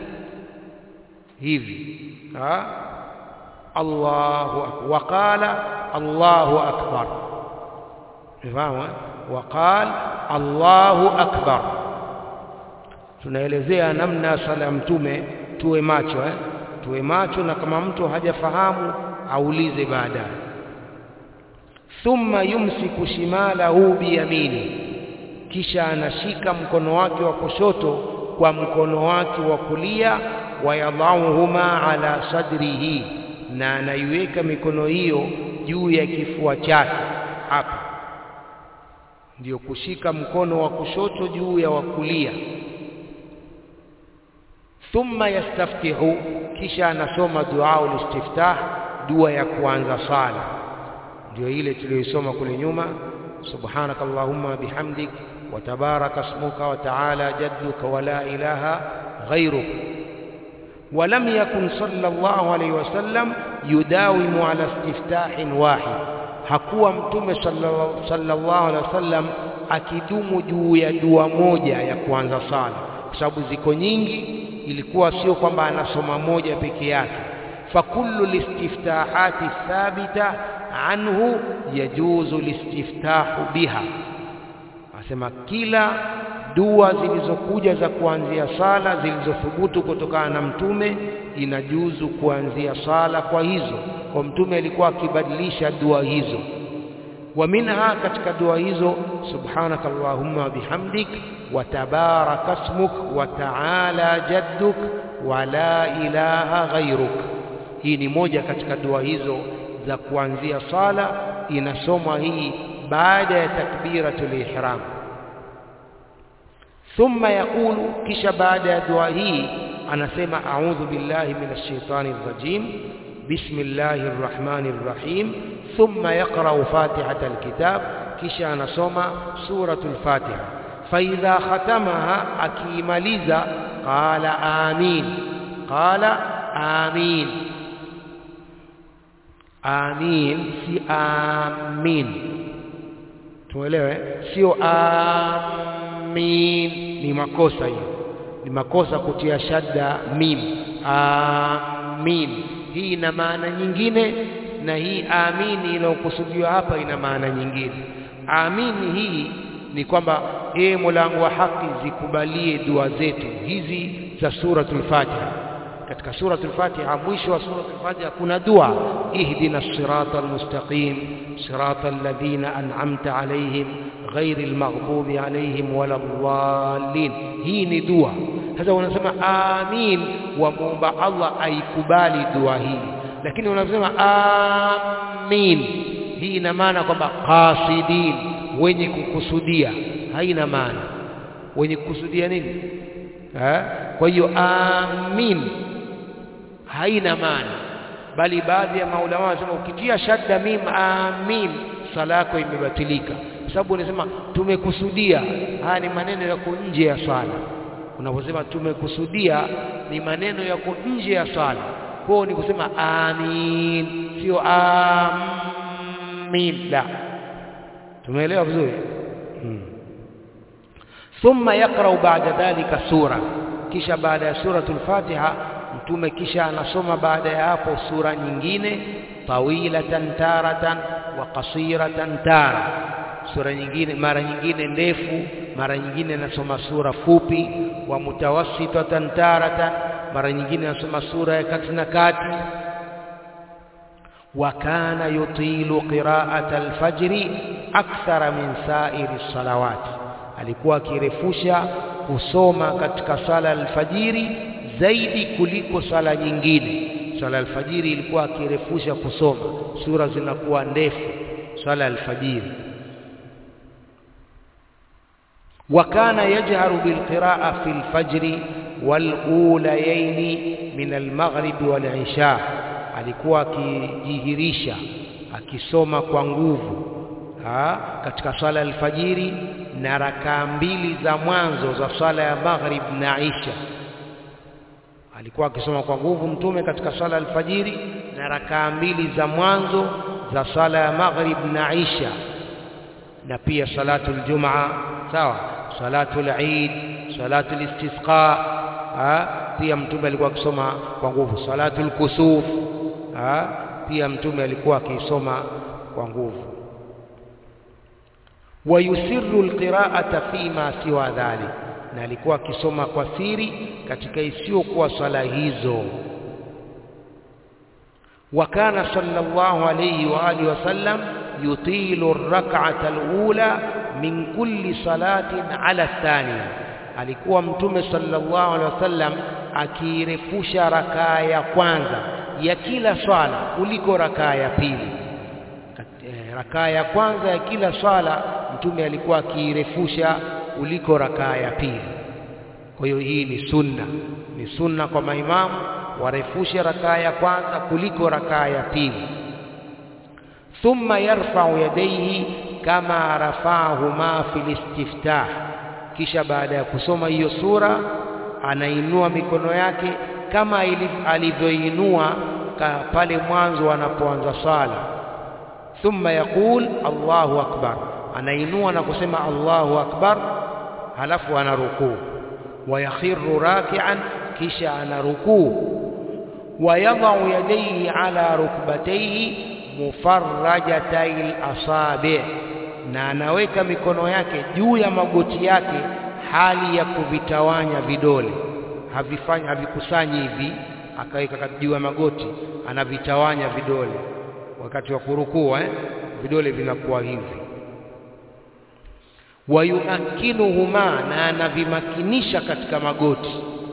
hivi ha Allahu akbar waqala Allahu akbar fahamu waqala Allahu akbar tunaelezea namna sala ya mtume tuwe macho eh? tuwe macho na kama mtu hajafahamu aulize baadaye thumma yumsiku shimalahu biyamini kisha anashika mkono wake wa kushoto kwa mkono wake wa kulia wayadhauhuma ala sadrihi na anaiweka mikono hiyo juu ya kifua chake hapa ndiyo kushika mkono wa kushoto juu ya wa kulia thumma yastaftihu kisha anasoma dua ulistiftah dua ya kuanza sala ndio ile tuliyoisoma kule nyuma subhanaka allahumma bihamdik wa tabaraka ismuka wa ta'ala jadduka wa la ilaha ghayruk ولم يكن صلى الله عليه وسلم يداوم على استفتاح واحد hakuwa mtume sallallahu alaihi wasallam akidumu juu ya dua moja ya kuanza sala kwa sababu ziko nyingi ilikuwa sio kwamba anasoma moja peke yake fakullu listiftahati thabita anhu yajuzu listiftahu biha asema kila dua zilizokuja za kuanzia sala zilizothubutu kutokana na mtume inajuzu kuanzia sala kwa hizo kwa mtume alikuwa akibadilisha dua hizo wa minha katika dua hizo subhanaka allahumma wa bihamdik wa tabaraka ismuk wa ta'ala jadduk wa la ilaha ghayruk hii ni moja katika dua hizo za kuanzia sala inasomwa hii baada ya takbiratul ihram thumma yaqulu kisha baada ya dua hii anasema a'udhu billahi minash shaitani rrajim bismillahir rahmanir rahim thumma yaqra'u fatihatal kitab kisha anasoma suratul fatiha fa idha khatamaha akimaliza qala amin qala amin amin si amin tuelewe sio amin ni makosa hiyo ni makosa kutia shadda mim amin hii ina maana nyingine na hii amini inayokusudiwa hapa ina maana nyingine amini hii ni kwamba ee Mola wangu wa haki zikubalie dua zetu hizi za suratul Fatiha katika suratul Fatiha mwisho wa suratul Fatiha kuna dua ihdina siratal mustaqim siratal ladhina an'amta alaihim ghairil maghdubi alaihim waladdallin hii ni dua sasa unasema amin wamuomba Allah aikubali dua hii lakini unasema amin hii ina maana kwamba qasidin wenye kukusudia haina maana wenye kukusudia nini ha? kwa hiyo amin haina maana bali baadhi ya maulama wanasema ukitia shadda mim amin sala yako imebatilika sababu unasema tumekusudia haya ni maneno yako nje ya swala unaposema tumekusudia ni maneno yako nje ya swala kwao ni kusema amin sio amin la tumeelewa vizuri hmm. thumma yaqra'u ba'da dhalika sura kisha baada ya suratul fatiha mtume kisha anasoma baada ya hapo sura nyingine tawilatan taratan wa qasiratan tara sura nyingine mara nyingine ndefu mara nyingine anasoma sura fupi wa mutawassitatan taratan mara nyingine anasoma sura ya kati na kati wa kana yutilu qira'ata al-fajri akthara min sa'iri salawati alikuwa akirefusha kusoma katika sala alfajiri zaidi kuliko sala nyingine sala alfajiri ilikuwa akirefusha kusoma sura zinakuwa ndefu sala alfajiri وكان يجهر بالقراءة في الفجر والأوليين من المغرب والعشاء alikuwa akijihirisha akisoma kwa nguvu ha, katika swala ya alfajiri na rakaa mbili za mwanzo za swala ya maghrib na isha alikuwa akisoma kwa nguvu mtume katika swala ya alfajiri na rakaa mbili za mwanzo za swala ya maghrib na isha na pia salatu aljumaa sawa salatu al-eid salatu al-istisqa pia mtume alikuwa akisoma kwa nguvu salatu al-kusuf pia mtume alikuwa akisoma kwa nguvu wayusirru alqira'ata fima siwa dhalik na alikuwa akisoma kwa siri katika isiyokuwa swala hizo وكان صلى الله عليه وآله وسلم يطيل الركعة الأولى من كل صلاة على الثانية alikuwa mtume sallallahu alaihi wasallam akirefusha rakaa ya kwanza ya kila swala kuliko rakaa ya pili rakaa ya kwanza ya kila swala mtume alikuwa akirefusha kuliko rakaa ya pili kwa hiyo hii ni sunna ni sunna kwa maimamu warefushe rakaa ya kwanza kuliko rakaa ya pili thumma yarfa'u yadayhi kama rafa'ahuma fil istiftah kisha baada ya kusoma hiyo sura anainua mikono yake kama alivyoinua pale mwanzo anapoanza sala thumma yaqul Allahu akbar anainua na kusema Allahu akbar halafu anarukuu wayakhiru raki'an kisha anarukuu ويضع يديه على ركبتيه مفرجتي الأصابع na anaweka mikono yake juu ya magoti yake hali ya kuvitawanya vidole havifanyi havikusanyi hivi akaweka juu ya magoti anavitawanya vidole wakati wa kurukua eh? vidole vinakuwa hivi wayumakinuhuma na anavimakinisha katika magoti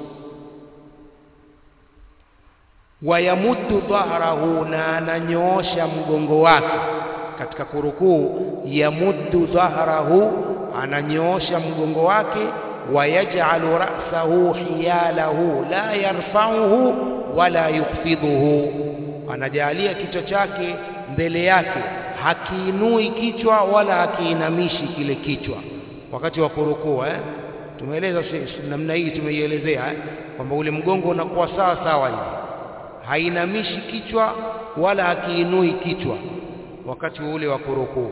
wayamuddu dhahrahu na ananyoosha mgongo wake katika kurukuu yamuddu dhahrahu ananyoosha mgongo wake wayaj'alu ra'sahu hiyalahu la yarfa'uhu wala yukhfidhuhu anajalia kichwa chake mbele yake hakiinui kichwa wala hakiinamishi kile kichwa wakati wa kurukuu eh tumeeleza namna hii tumeielezea eh? kwamba ule mgongo unakuwa sawa sawa hivi hainamishi kichwa wala hakiinui kichwa wakati ule wa kurukuu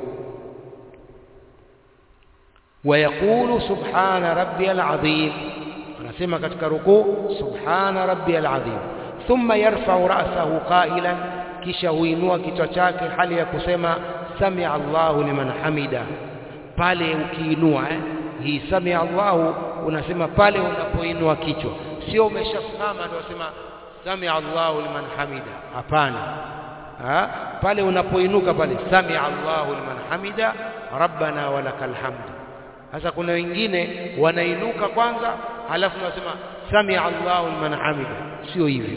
wayaqulu subhana rabbiyal azim anasema katika rukuu subhana rabbiyal azim thumma yarfa'u ra'sahu qailan kisha huinua kichwa chake hali ya kusema samia Allahu liman hamida pale ukiinua eh hii samia Allahu unasema pale unapoinua kichwa sio umeshasimama ndio unasema samia Allahu liman hamida hapana ha? pale unapoinuka pale samia Allahu liman hamida rabbana walakal hamd sasa kuna wengine wanainuka kwanza halafu wanasema samia Allahu liman hamida sio hivyo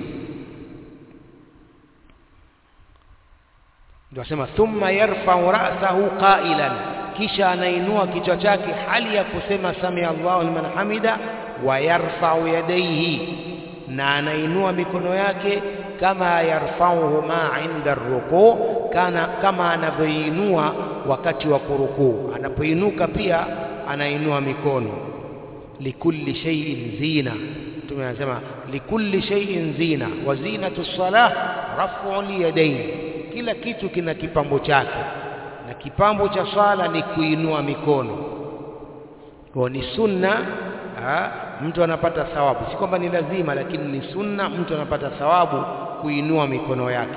ndio asema thumma yarfa'u ra'sahu qailan kisha anainua kichwa chake hali ya kusema samia Allahu liman hamida wa yarfa'u yadayhi na anainua mikono yake kama yarfa'uhuma 'inda rukuu kana kama anavyoinua wakati wa kurukuu anapoinuka pia anainua mikono likulli shay'in zina mtume anasema likulli shay'in zina wa zinatu salah raf'u yadayn kila kitu kina kipambo chake na kipambo cha swala ni kuinua mikono kwa ni sunna ha, mtu anapata thawabu si kwamba ni lazima lakini ni sunna mtu anapata thawabu kuinua mikono yake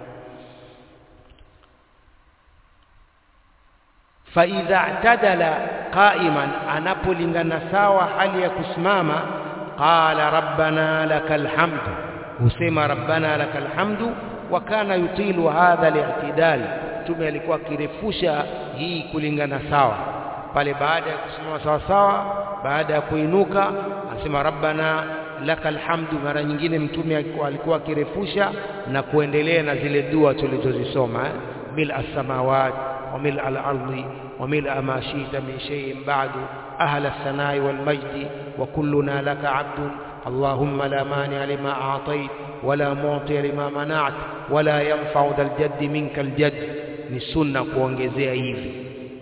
فإذا اعتدل قائما anapolingana sawa hali ya kusimama qala rabbana lakal hamdu husema rabbana lakal hamdu wa kana yutilu hadha al-i'tidal tume alikuwa akirefusha hii kulingana sawa pale baada ya kusimama sawa sawa baada ya kuinuka anasema rabbana lakal hamdu mara nyingine mtume alikuwa akirefusha na kuendelea na zile dua tulizozisoma mil as-samawati وملء الأرض وملء ما شئت من شيء بعد أهل الثناء والمجد وكلنا لك عبد اللهم لا مانع لما أعطيت ولا معطي لما منعت ولا ينفع ذا الجد منك الجد ni sunna kuongezea hivi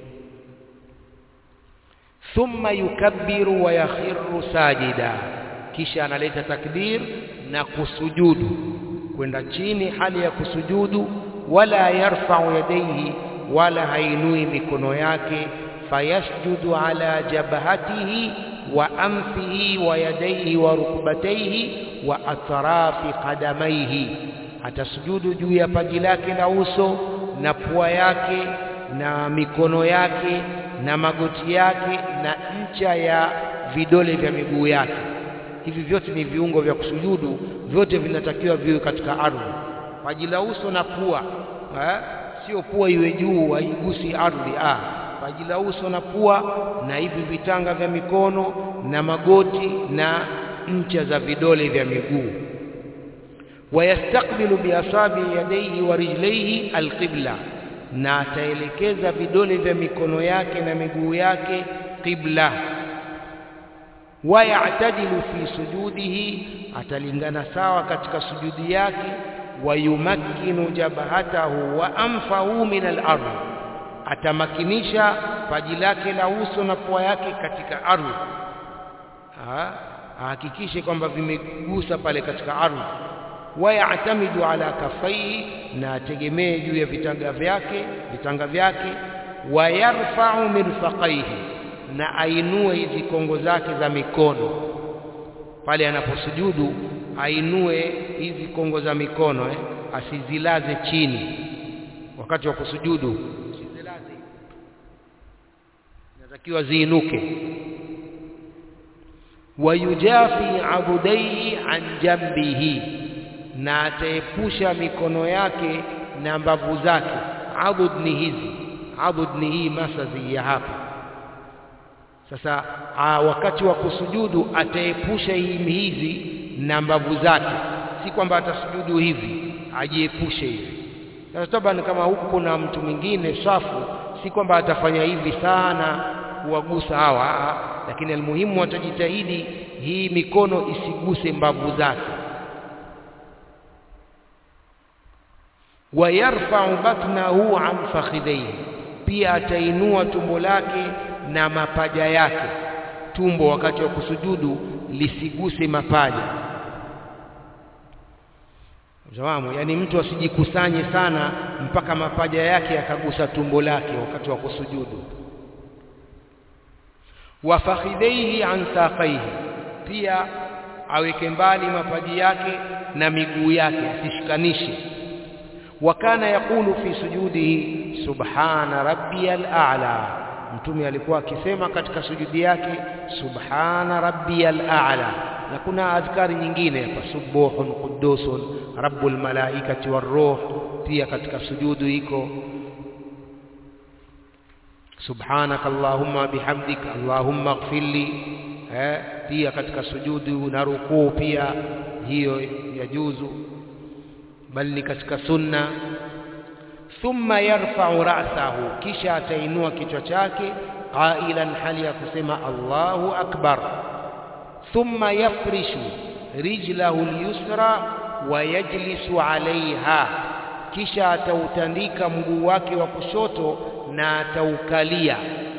thumma yukabbiru wa yakhiru sajida kisha analeta takbir na kusujudu kwenda chini hali ya kusujudu wala yarfa'u yadayhi wala hainui mikono yake fayasjudu ala jabhatihi wa anfihi wa yadayhi wa rukbatayhi wa atrafi qadamaihi atasujudu juu ya paji lake la uso na pua yake na mikono yake na magoti yake na ncha ya vidole vya miguu yake. Hivi vyote ni viungo vya kusujudu, vyote vinatakiwa viwe katika ardhi. Paji la uso na pua eh, sio pua iwe juu haigusi ardhi ah. Paji la uso na pua na hivi vitanga vya mikono na magoti na ncha za vidole vya miguu. Wayastakbilu biasabi yadaihi wa rijlaihi alqibla, na ataelekeza vidole vya mikono yake na miguu yake qibla. Wayatadilu fi sujudihi, atalingana sawa katika sujudi yake. Wayumakkinu jabhatahu wa anfahu min al-ardh, atamakinisha paji lake la uso na pua yake katika ardhi, ahakikishe kwamba vimegusa pale katika ardhi. Wayatamidu ala kafaihi, na ategemee juu ya vitanga vyake vitanga vyake. Wayarfau mirfaqaihi, na ainue hizi kongo zake za mikono pale anaposujudu, ainue hizi kongo za mikono eh, asizilaze chini wakati wa kusujudu, asizilaze, inatakiwa ziinuke. Wayujafi abudaihi an jambihi, na ataepusha mikono yake na mbavu zake. Abud ni hizi, abud ni hii masazi ya hapa sasa aa, wakati wa kusujudu ataepusha hizi na mbavu zake, si kwamba atasujudu hivi, ajiepushe hivi. Sasa taban, kama huku kuna mtu mwingine safu, si kwamba atafanya hivi sana kuwagusa hawa, lakini almuhimu atajitahidi hii mikono isiguse mbavu zake. Wayarfau batnahu an fakhidhaihi, pia atainua tumbo lake na mapaja yake. Tumbo wakati wa kusujudu lisiguse mapaja, fahamu, yaani mtu asijikusanye sana mpaka mapaja yake yakagusa tumbo lake wakati wa kusujudu. Wa fakhidhaihi an saqaihi, pia aweke mbali mapaji yake na miguu yake, asishikanishe. Wa kana yaqulu fi sujudihi subhana rabbiyal a'la Mtume alikuwa akisema katika sujudi yake subhana rabbiyal a'la, na kuna adhkari nyingine hapa, subuhun qudusun rabbul malaikati warruh, pia katika sujudu iko subhanaka allahumma bihamdika allahumma ighfirli, eh, pia katika sujudu na rukuu pia hiyo yajuzu, bali ni katika sunna thumma yarfa'u ra'sahu, kisha atainua kichwa chake qailan, hali ya kusema Allahu akbar. Thumma yafrishu rijlahu al-yusra wa yajlisu alaiha, kisha atautandika mguu wake wa kushoto na ataukalia.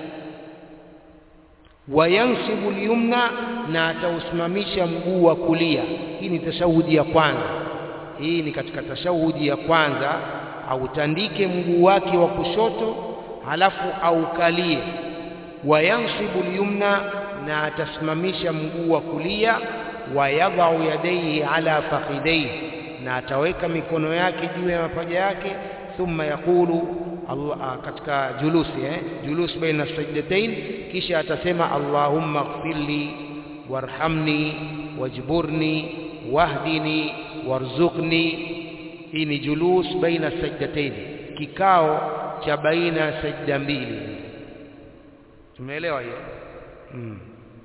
Wa yansibu al-yumna, na atausimamisha mguu wa kulia. Hii ni tashahudi ya kwanza, hii ni katika tashahudi ya kwanza autandike mguu wake wa kushoto halafu aukalie. Wayansibu lyumna, na atasimamisha mguu wa kulia. Wayadhau yadaihi ala fakhidaihi, na ataweka mikono yake juu ya mapaja yake. Thumma yaqulu Allah, katika julusi eh, julus baina sajdatain, kisha atasema Allahumma ighfirli warhamni wajburni wahdini warzuqni hii ni julus baina sajdatain, kikao cha baina ya sajda mbili. Tumeelewa hiyo? hmm.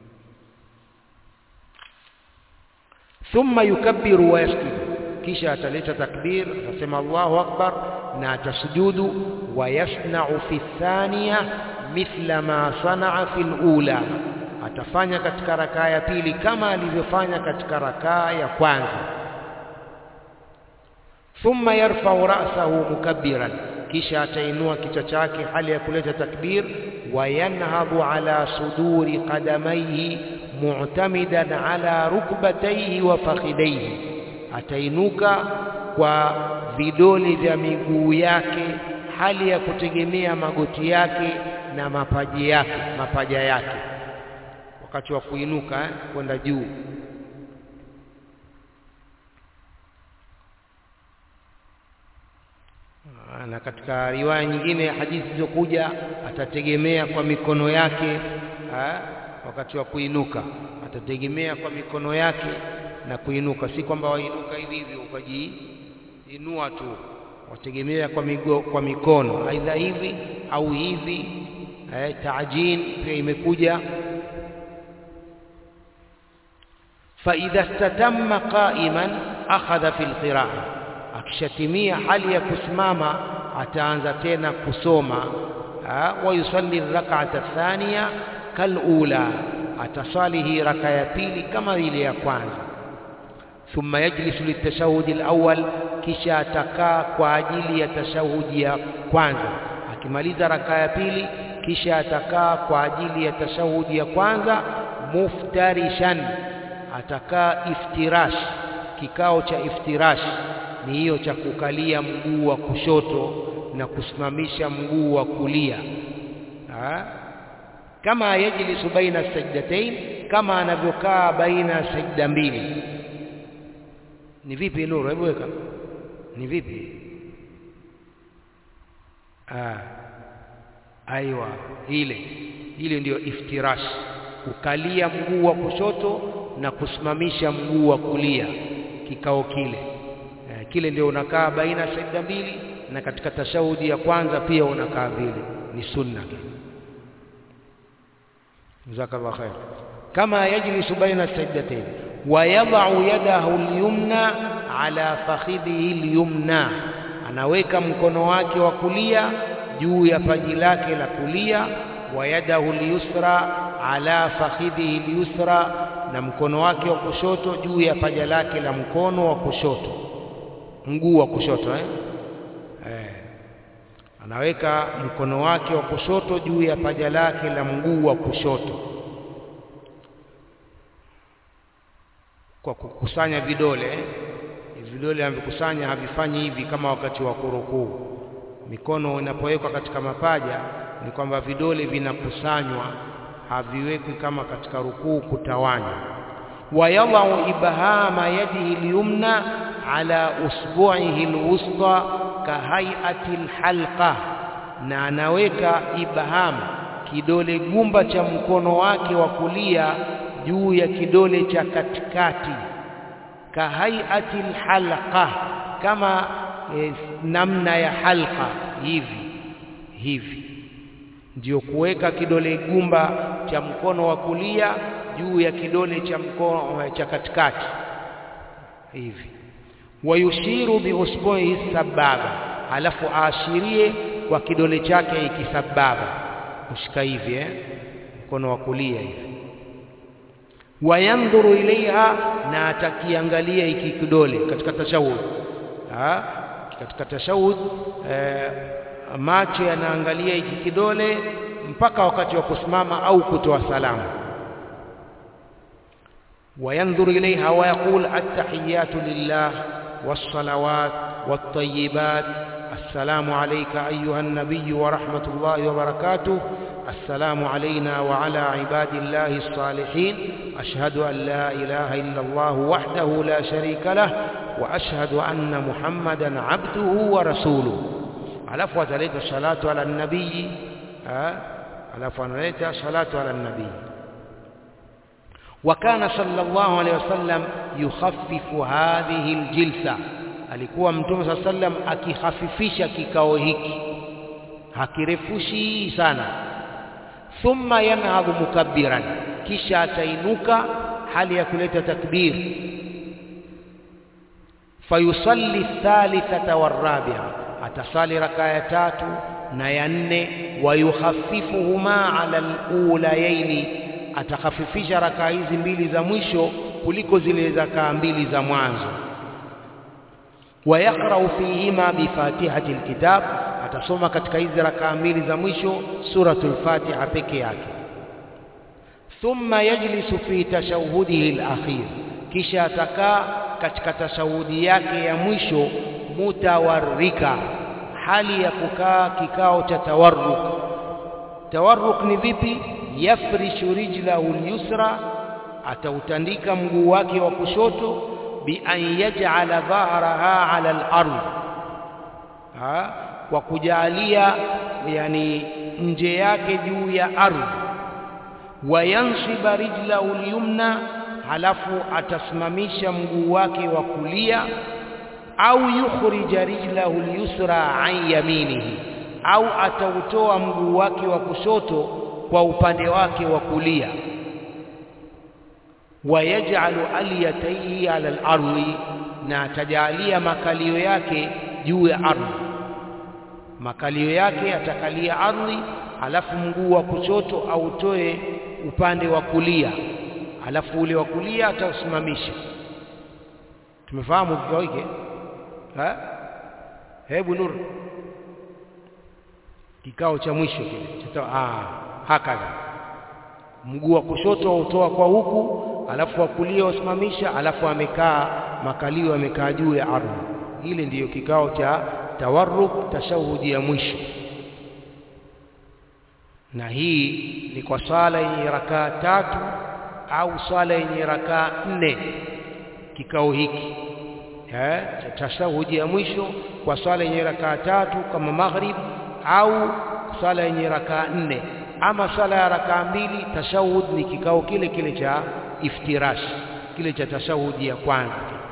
Thumma yukabbiru wa yasjudu, kisha ataleta takbir, atasema Allahu akbar na atasujudu. Wa yasna'u fi thaniya mithla ma sanaa fi lula, atafanya katika rakaa ya pili kama alivyofanya katika rakaa ya kwanza thumma yarfau ra'sahu mukabbiran, kisha atainua kichwa chake hali ya kuleta takbir. Wa yanhadhu ala suduri qadamaihi mu'tamidan ala rukbataihi wa fakhidaihi, atainuka kwa vidole vya miguu yake hali ya kutegemea magoti yake na mapaji yake mapaja yake, wakati wa kuinuka eh, kwenda juu na katika riwaya nyingine hadithi zilizokuja atategemea kwa mikono yake ha, wakati wa kuinuka atategemea kwa mikono yake na kuinuka si kwamba wainuka hivi hivi ukajiinua tu wategemea kwa, migo, kwa mikono aidha hivi au hivi eh, taajin pia imekuja فإذا استتم قائما أخذ في القراءة akishatimia hali ya kusimama ataanza tena kusoma wayusalli rak'ata thaniya kalula atasali hii raka ya pili kama ile ya kwanza thumma yajlisu litashahudi alawwal kisha atakaa kwa ajili ya tashahudi ya kwanza akimaliza raka ya pili kisha atakaa kwa ajili ya tashahudi ya kwanza muftarishan atakaa iftirash kikao cha iftirash ni hiyo cha kukalia mguu wa kushoto na kusimamisha mguu wa kulia ha? kama yajlisu baina sajdatain kama anavyokaa baina ya sajda mbili ni vipi nuru hebu weka ni vipi ah aiwa ile ile ndiyo iftirash kukalia mguu wa kushoto na kusimamisha mguu wa kulia kikao kile e, kile ndio unakaa baina ya sajda mbili na katika tashahudi ya kwanza pia unakaa vile ni sunna jazakallahu khair kama yajlisu baina sajdatayn wa yad'u yadahu al-yumna ala fakhidhihi al-yumna anaweka mkono wake wa kulia juu ya paji lake la kulia wa yadahu al-yusra ala fakhidhihi al-yusra na mkono wake wa kushoto juu ya paja lake la mkono wa kushoto mguu wa kushoto eh? Eh. anaweka mkono wake wa kushoto juu ya paja lake la mguu wa kushoto kwa kukusanya vidole eh? vidole havikusanya havifanyi hivi kama wakati wa kurukuu mikono inapowekwa katika mapaja ni kwamba vidole vinakusanywa haviwekwi kama katika rukuu kutawanya wayadhau ibhama yadihi lyumna ala usbu'ihi alwusta kahaiati alhalqa na anaweka ibham kidole gumba cha mkono wake wa kulia juu ya kidole cha katikati kahaiati alhalqa kama e, namna ya halqa hivi hivi ndio kuweka kidole gumba cha mkono wa kulia juu ya kidole cha mkono cha katikati hivi wayushiru biusbuhi sababa alafu aashirie kwa kidole chake ikisababa kushika hivi eh mkono wa kulia hivi wayandhuru ilaiha na atakiangalia hiki kidole katika tashahud ha? katika tashahud eh, macho yanaangalia hiki kidole mpaka wakati wa kusimama au kutoa salamu وينظر إليها ويقول التحيات لله والصلوات والطيبات السلام عليك أيها النبي ورحمة الله وبركاته السلام علينا وعلى عباد الله الصالحين أشهد أن لا إله إلا الله وحده لا شريك له وأشهد أن محمدا عبده ورسوله على فوات الصلاة على النبي على فوات الصلاة على النبي وكان صلى الله عليه وسلم يخفف هذه الجلسة alikuwa mtume صلى الله عليه وسلم akihafifisha kikao hiki hakirefushi sana thumma yanhadhu mukabbiran kisha atainuka hali ya kuleta takbir fayusalli thalithata warabia atasali raka ya tatu na ya nne wayukhaffifuhuma ala alulayaini atakhafifisha rakaa hizi mbili za mwisho kuliko zile rakaa mbili za mwanzo wayakrau fihima bifatihati alkitab atasoma katika hizi rakaa mbili za mwisho suratul fatiha peke yake thumma yajlisu fi tashahudihi alakhir kisha atakaa katika tashahudi yake ya mwisho mutawarrika hali ya kukaa kikao cha tawarruk tawarruk ni vipi yafrishu rijlahu al-yusra atautandika mguu wake wa kushoto bi an yaj'ala dhahraha 'ala al-ard kwa kujalia yani nje yake juu ya ardhi wayansiba rijlahu lyumna halafu atasimamisha mguu wake wa kulia au yukhrija rijlahu lyusra an yaminihi au atautoa mguu wake wa kushoto kwa upande wake wa kulia wayaj'alu aliyataihi ala al-ardi na atajalia makalio yake juu ya ardhi makalio yake atakalia ardhi alafu mguu wa kushoto autoe upande wa kulia alafu ule wa kulia atausimamisha tumefahamu kikao hiki ha hebu nur kikao cha mwisho kile ah hakadha mguu wa kushoto autoa kwa huku alafu wa kulia usimamisha alafu amekaa makalio amekaa juu ya ardhi hili ndiyo kikao cha tawarruk tashahudi ya mwisho na hii ni kwa swala yenye rakaa tatu au swala yenye rakaa nne kikao hiki eh cha tashahudi ya mwisho kwa swala yenye rakaa tatu kama maghrib au swala yenye rakaa nne ama swala ya rakaa mbili tashahud ni kikao kile kile cha iftirash kile cha tashahudi ya kwanza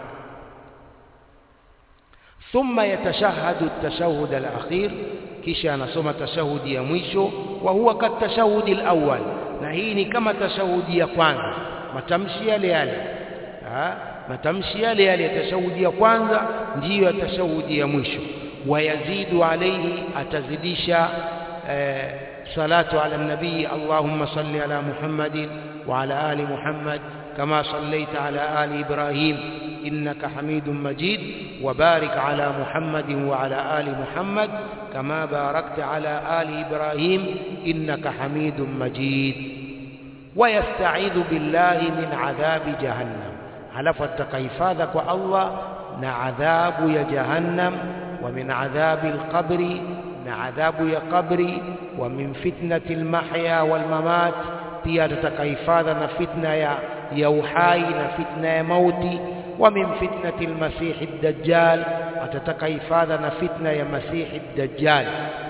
thumma yatashahadu at-tashahhud al-akhir kisha anasoma tashahudi ya mwisho wa huwa kat tashahudi al-awwal na hii ni kama tashahudi ya kwanza matamshi yale yale ha? matamshi yale yale ya tashahudi ya kwanza ndiyo ya tashahudi ya mwisho wayazidu alayhi atazidisha eh, salatu ala nabii allahumma salli ala muhammadin wa ala ali muhammad kama sallaita ala ali ibrahim إنك حميد مجيد وبارك على محمد وعلى آل محمد كما باركت على آل إبراهيم إنك حميد مجيد ويستعيذ بالله من عذاب جهنم على فتكيفاذك الله نعذاب يا جهنم ومن عذاب القبر نعذاب يا قبري ومن فتنة المحيا والممات pia tutakahifadha na fitna ya ya uhai na fitna ya mauti wa min fitnati almasih ad-dajjal atataka hifadha na fitna ya masih ad-dajjal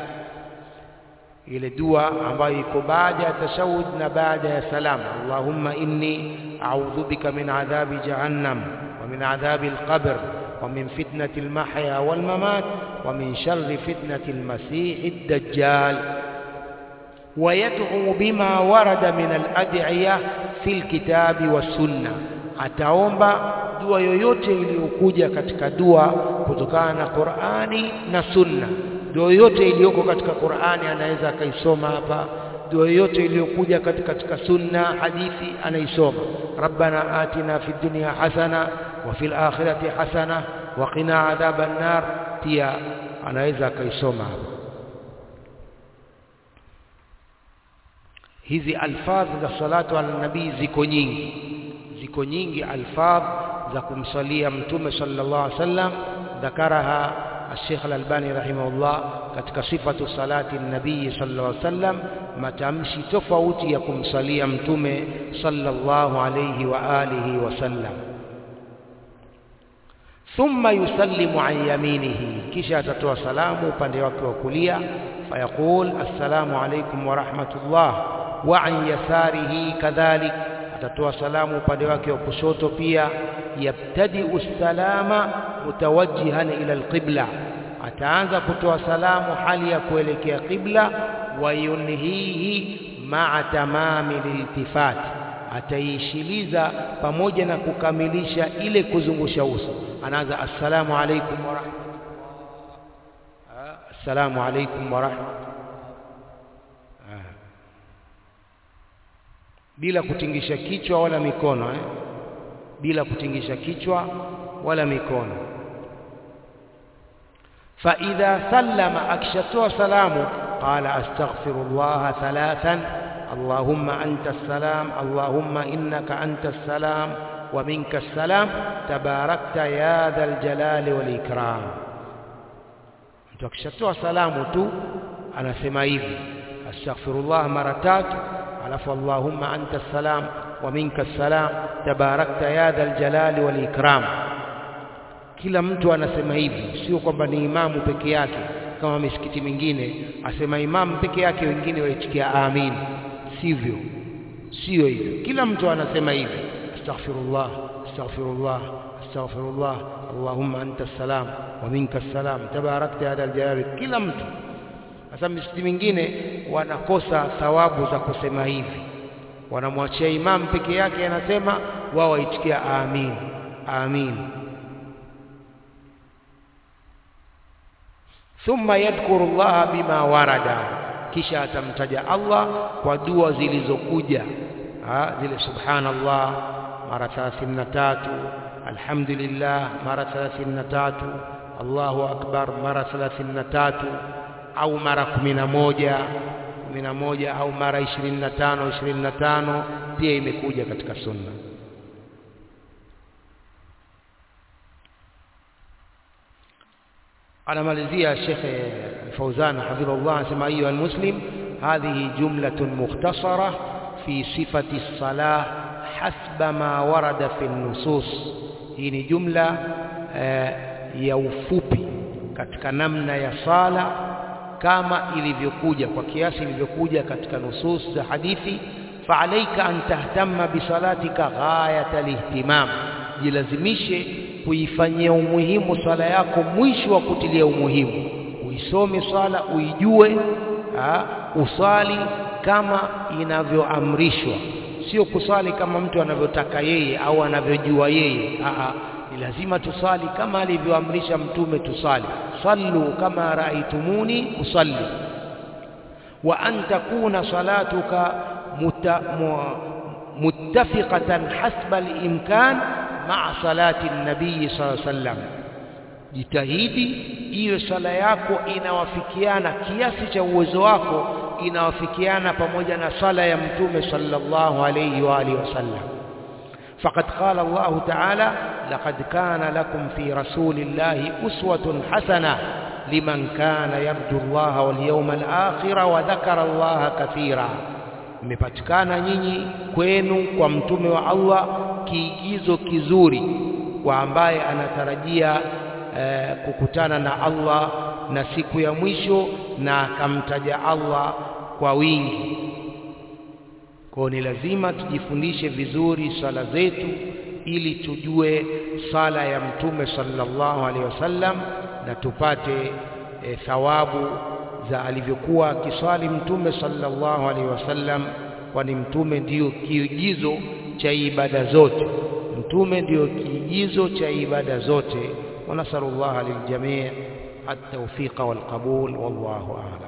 ile dua ambayo iko baada ya tashahud na baada ya salam allahumma inni a'udhu bika min adhabi jahannam wa min adhabi al-qabr wa min fitnati al-mahya wal mamat wa min sharri fitnati al-masih ad-dajjal ويدعو بما ورد من الأدعية في الكتاب والسنة ataomba dua yoyote iliyokuja katika dua kutokana na Qur'ani na Sunna dua yoyote iliyoko katika Qur'ani anaweza akaisoma hapa dua yoyote iliyokuja katika katika Sunna hadithi anaisoma Rabbana atina fid dunya hasana wa fil akhirati hasana wa qina adhaban nar pia anaweza akaisoma hapa hizi alfadh za salatu ala nabii ziko nyingi ziko nyingi alfadh za kumsalia mtume sallallahu alaihi wasallam dhakaraha الشيخ الألباني رحمه الله katika sifatu salati nabii sallallahu alaihi wasallam matamshi tofauti ya kumsalia mtume sallallahu alaihi wa alihi wasallam thumma yusallimu an yaminihi kisha atatoa salamu upande wake wa kulia fayaqul assalamu alaykum wa rahmatullah wa an yasarihi kadhalik atatoa salamu upande wake wa kushoto pia yabtadi'u salama mutawajjihan ila alqibla ataanza kutoa salamu hali ya kuelekea qibla wa yunhihi ma'a tamami liltifat ataishiliza pamoja na kukamilisha ile kuzungusha uso anaanza assalamu alaykum wa rahmatullah assalamu alaykum wa rahmatullah bila kutingisha kichwa wala mikono eh? bila kutingisha kichwa wala mikono fa idha sallama akishatoa salamu qala astaghfirullah thalathan allahumma anta salam allahumma innaka anta salam wa minka salam tabarakta ya dhal jalali wal ikram mtu akishatoa salamu tu anasema hivi astaghfirullah mara tatu alafu allahumma anta salam wa minka salam tabarakta ya dhal jalali wal ikram kila mtu anasema hivi sio kwamba ni imamu peke yake kama misikiti mingine asema imamu peke yake wengine waitikia amin sivyo sio hivyo kila mtu anasema hivi astaghfirullah astaghfirullah astaghfirullah allahumma anta salam wa minka salam tabarakta ya jalali kila mtu sasa misikiti mingine wanakosa thawabu za kusema hivi wanamwachia imam peke yake anasema wao waitikia amin amin thumma yadhkuru llaha bima warada kisha atamtaja Allah kwa dua zilizokuja zile subhanallah mara 33 alhamdulillah mara 33 Allahu akbar mara 33 au mara 11 11 au mara 25 25 pia imekuja katika sunna anamalizia Sheikh Fauzan hafidhahullah anasema ayuha almuslim hadhihi jumlatun mukhtasara fi sifati as-salah hasba ma warada fi an-nusus hii ni jumla eh, ya ufupi katika namna ya sala kama ilivyokuja kwa kiasi ilivyokuja katika nusus za hadithi faalaika an tahtamma bisalatika ghayata lihtimam jilazimishe kuifanyia umuhimu swala yako mwisho wa kutilia umuhimu uisome swala uijue ha, usali kama inavyoamrishwa sio kusali kama mtu anavyotaka yeye au anavyojua yeye Aa, ni lazima tusali kama alivyoamrisha mtume tusali sallu kama raaitumuni usalli wa an takuna salatuka muta, mu, muttafiqatan hasba al-imkan ma'a salati an-nabii sallallahu alayhi wasallam jitahidi iwe sala yako inawafikiana kiasi cha uwezo wako inawafikiana pamoja na sala ya mtume sallallahu alayhi wa alihi wasallam فقد قال الله تعالى لقد كان لكم في رسول الله أسوة حسنة لمن كان يرجو الله واليوم الآخر وذكر الله كثيرا mmepatikana nyinyi kwenu kwa mtume wa Allah kiigizo kizuri kwa ambaye anatarajia eh, kukutana na Allah na siku ya mwisho na akamtaja Allah kwa wingi kwa ni lazima tujifundishe vizuri swala zetu ili tujue sala ya mtume sallallahu alaihi wasallam na tupate e, thawabu za alivyokuwa akiswali mtume sallallahu alaihi wasallam kwani mtume ndiyo kiigizo cha ibada zote mtume ndiyo kiigizo cha ibada zote wa nasallallahu liljamii at-tawfiqa wal qabul wallahu a'lam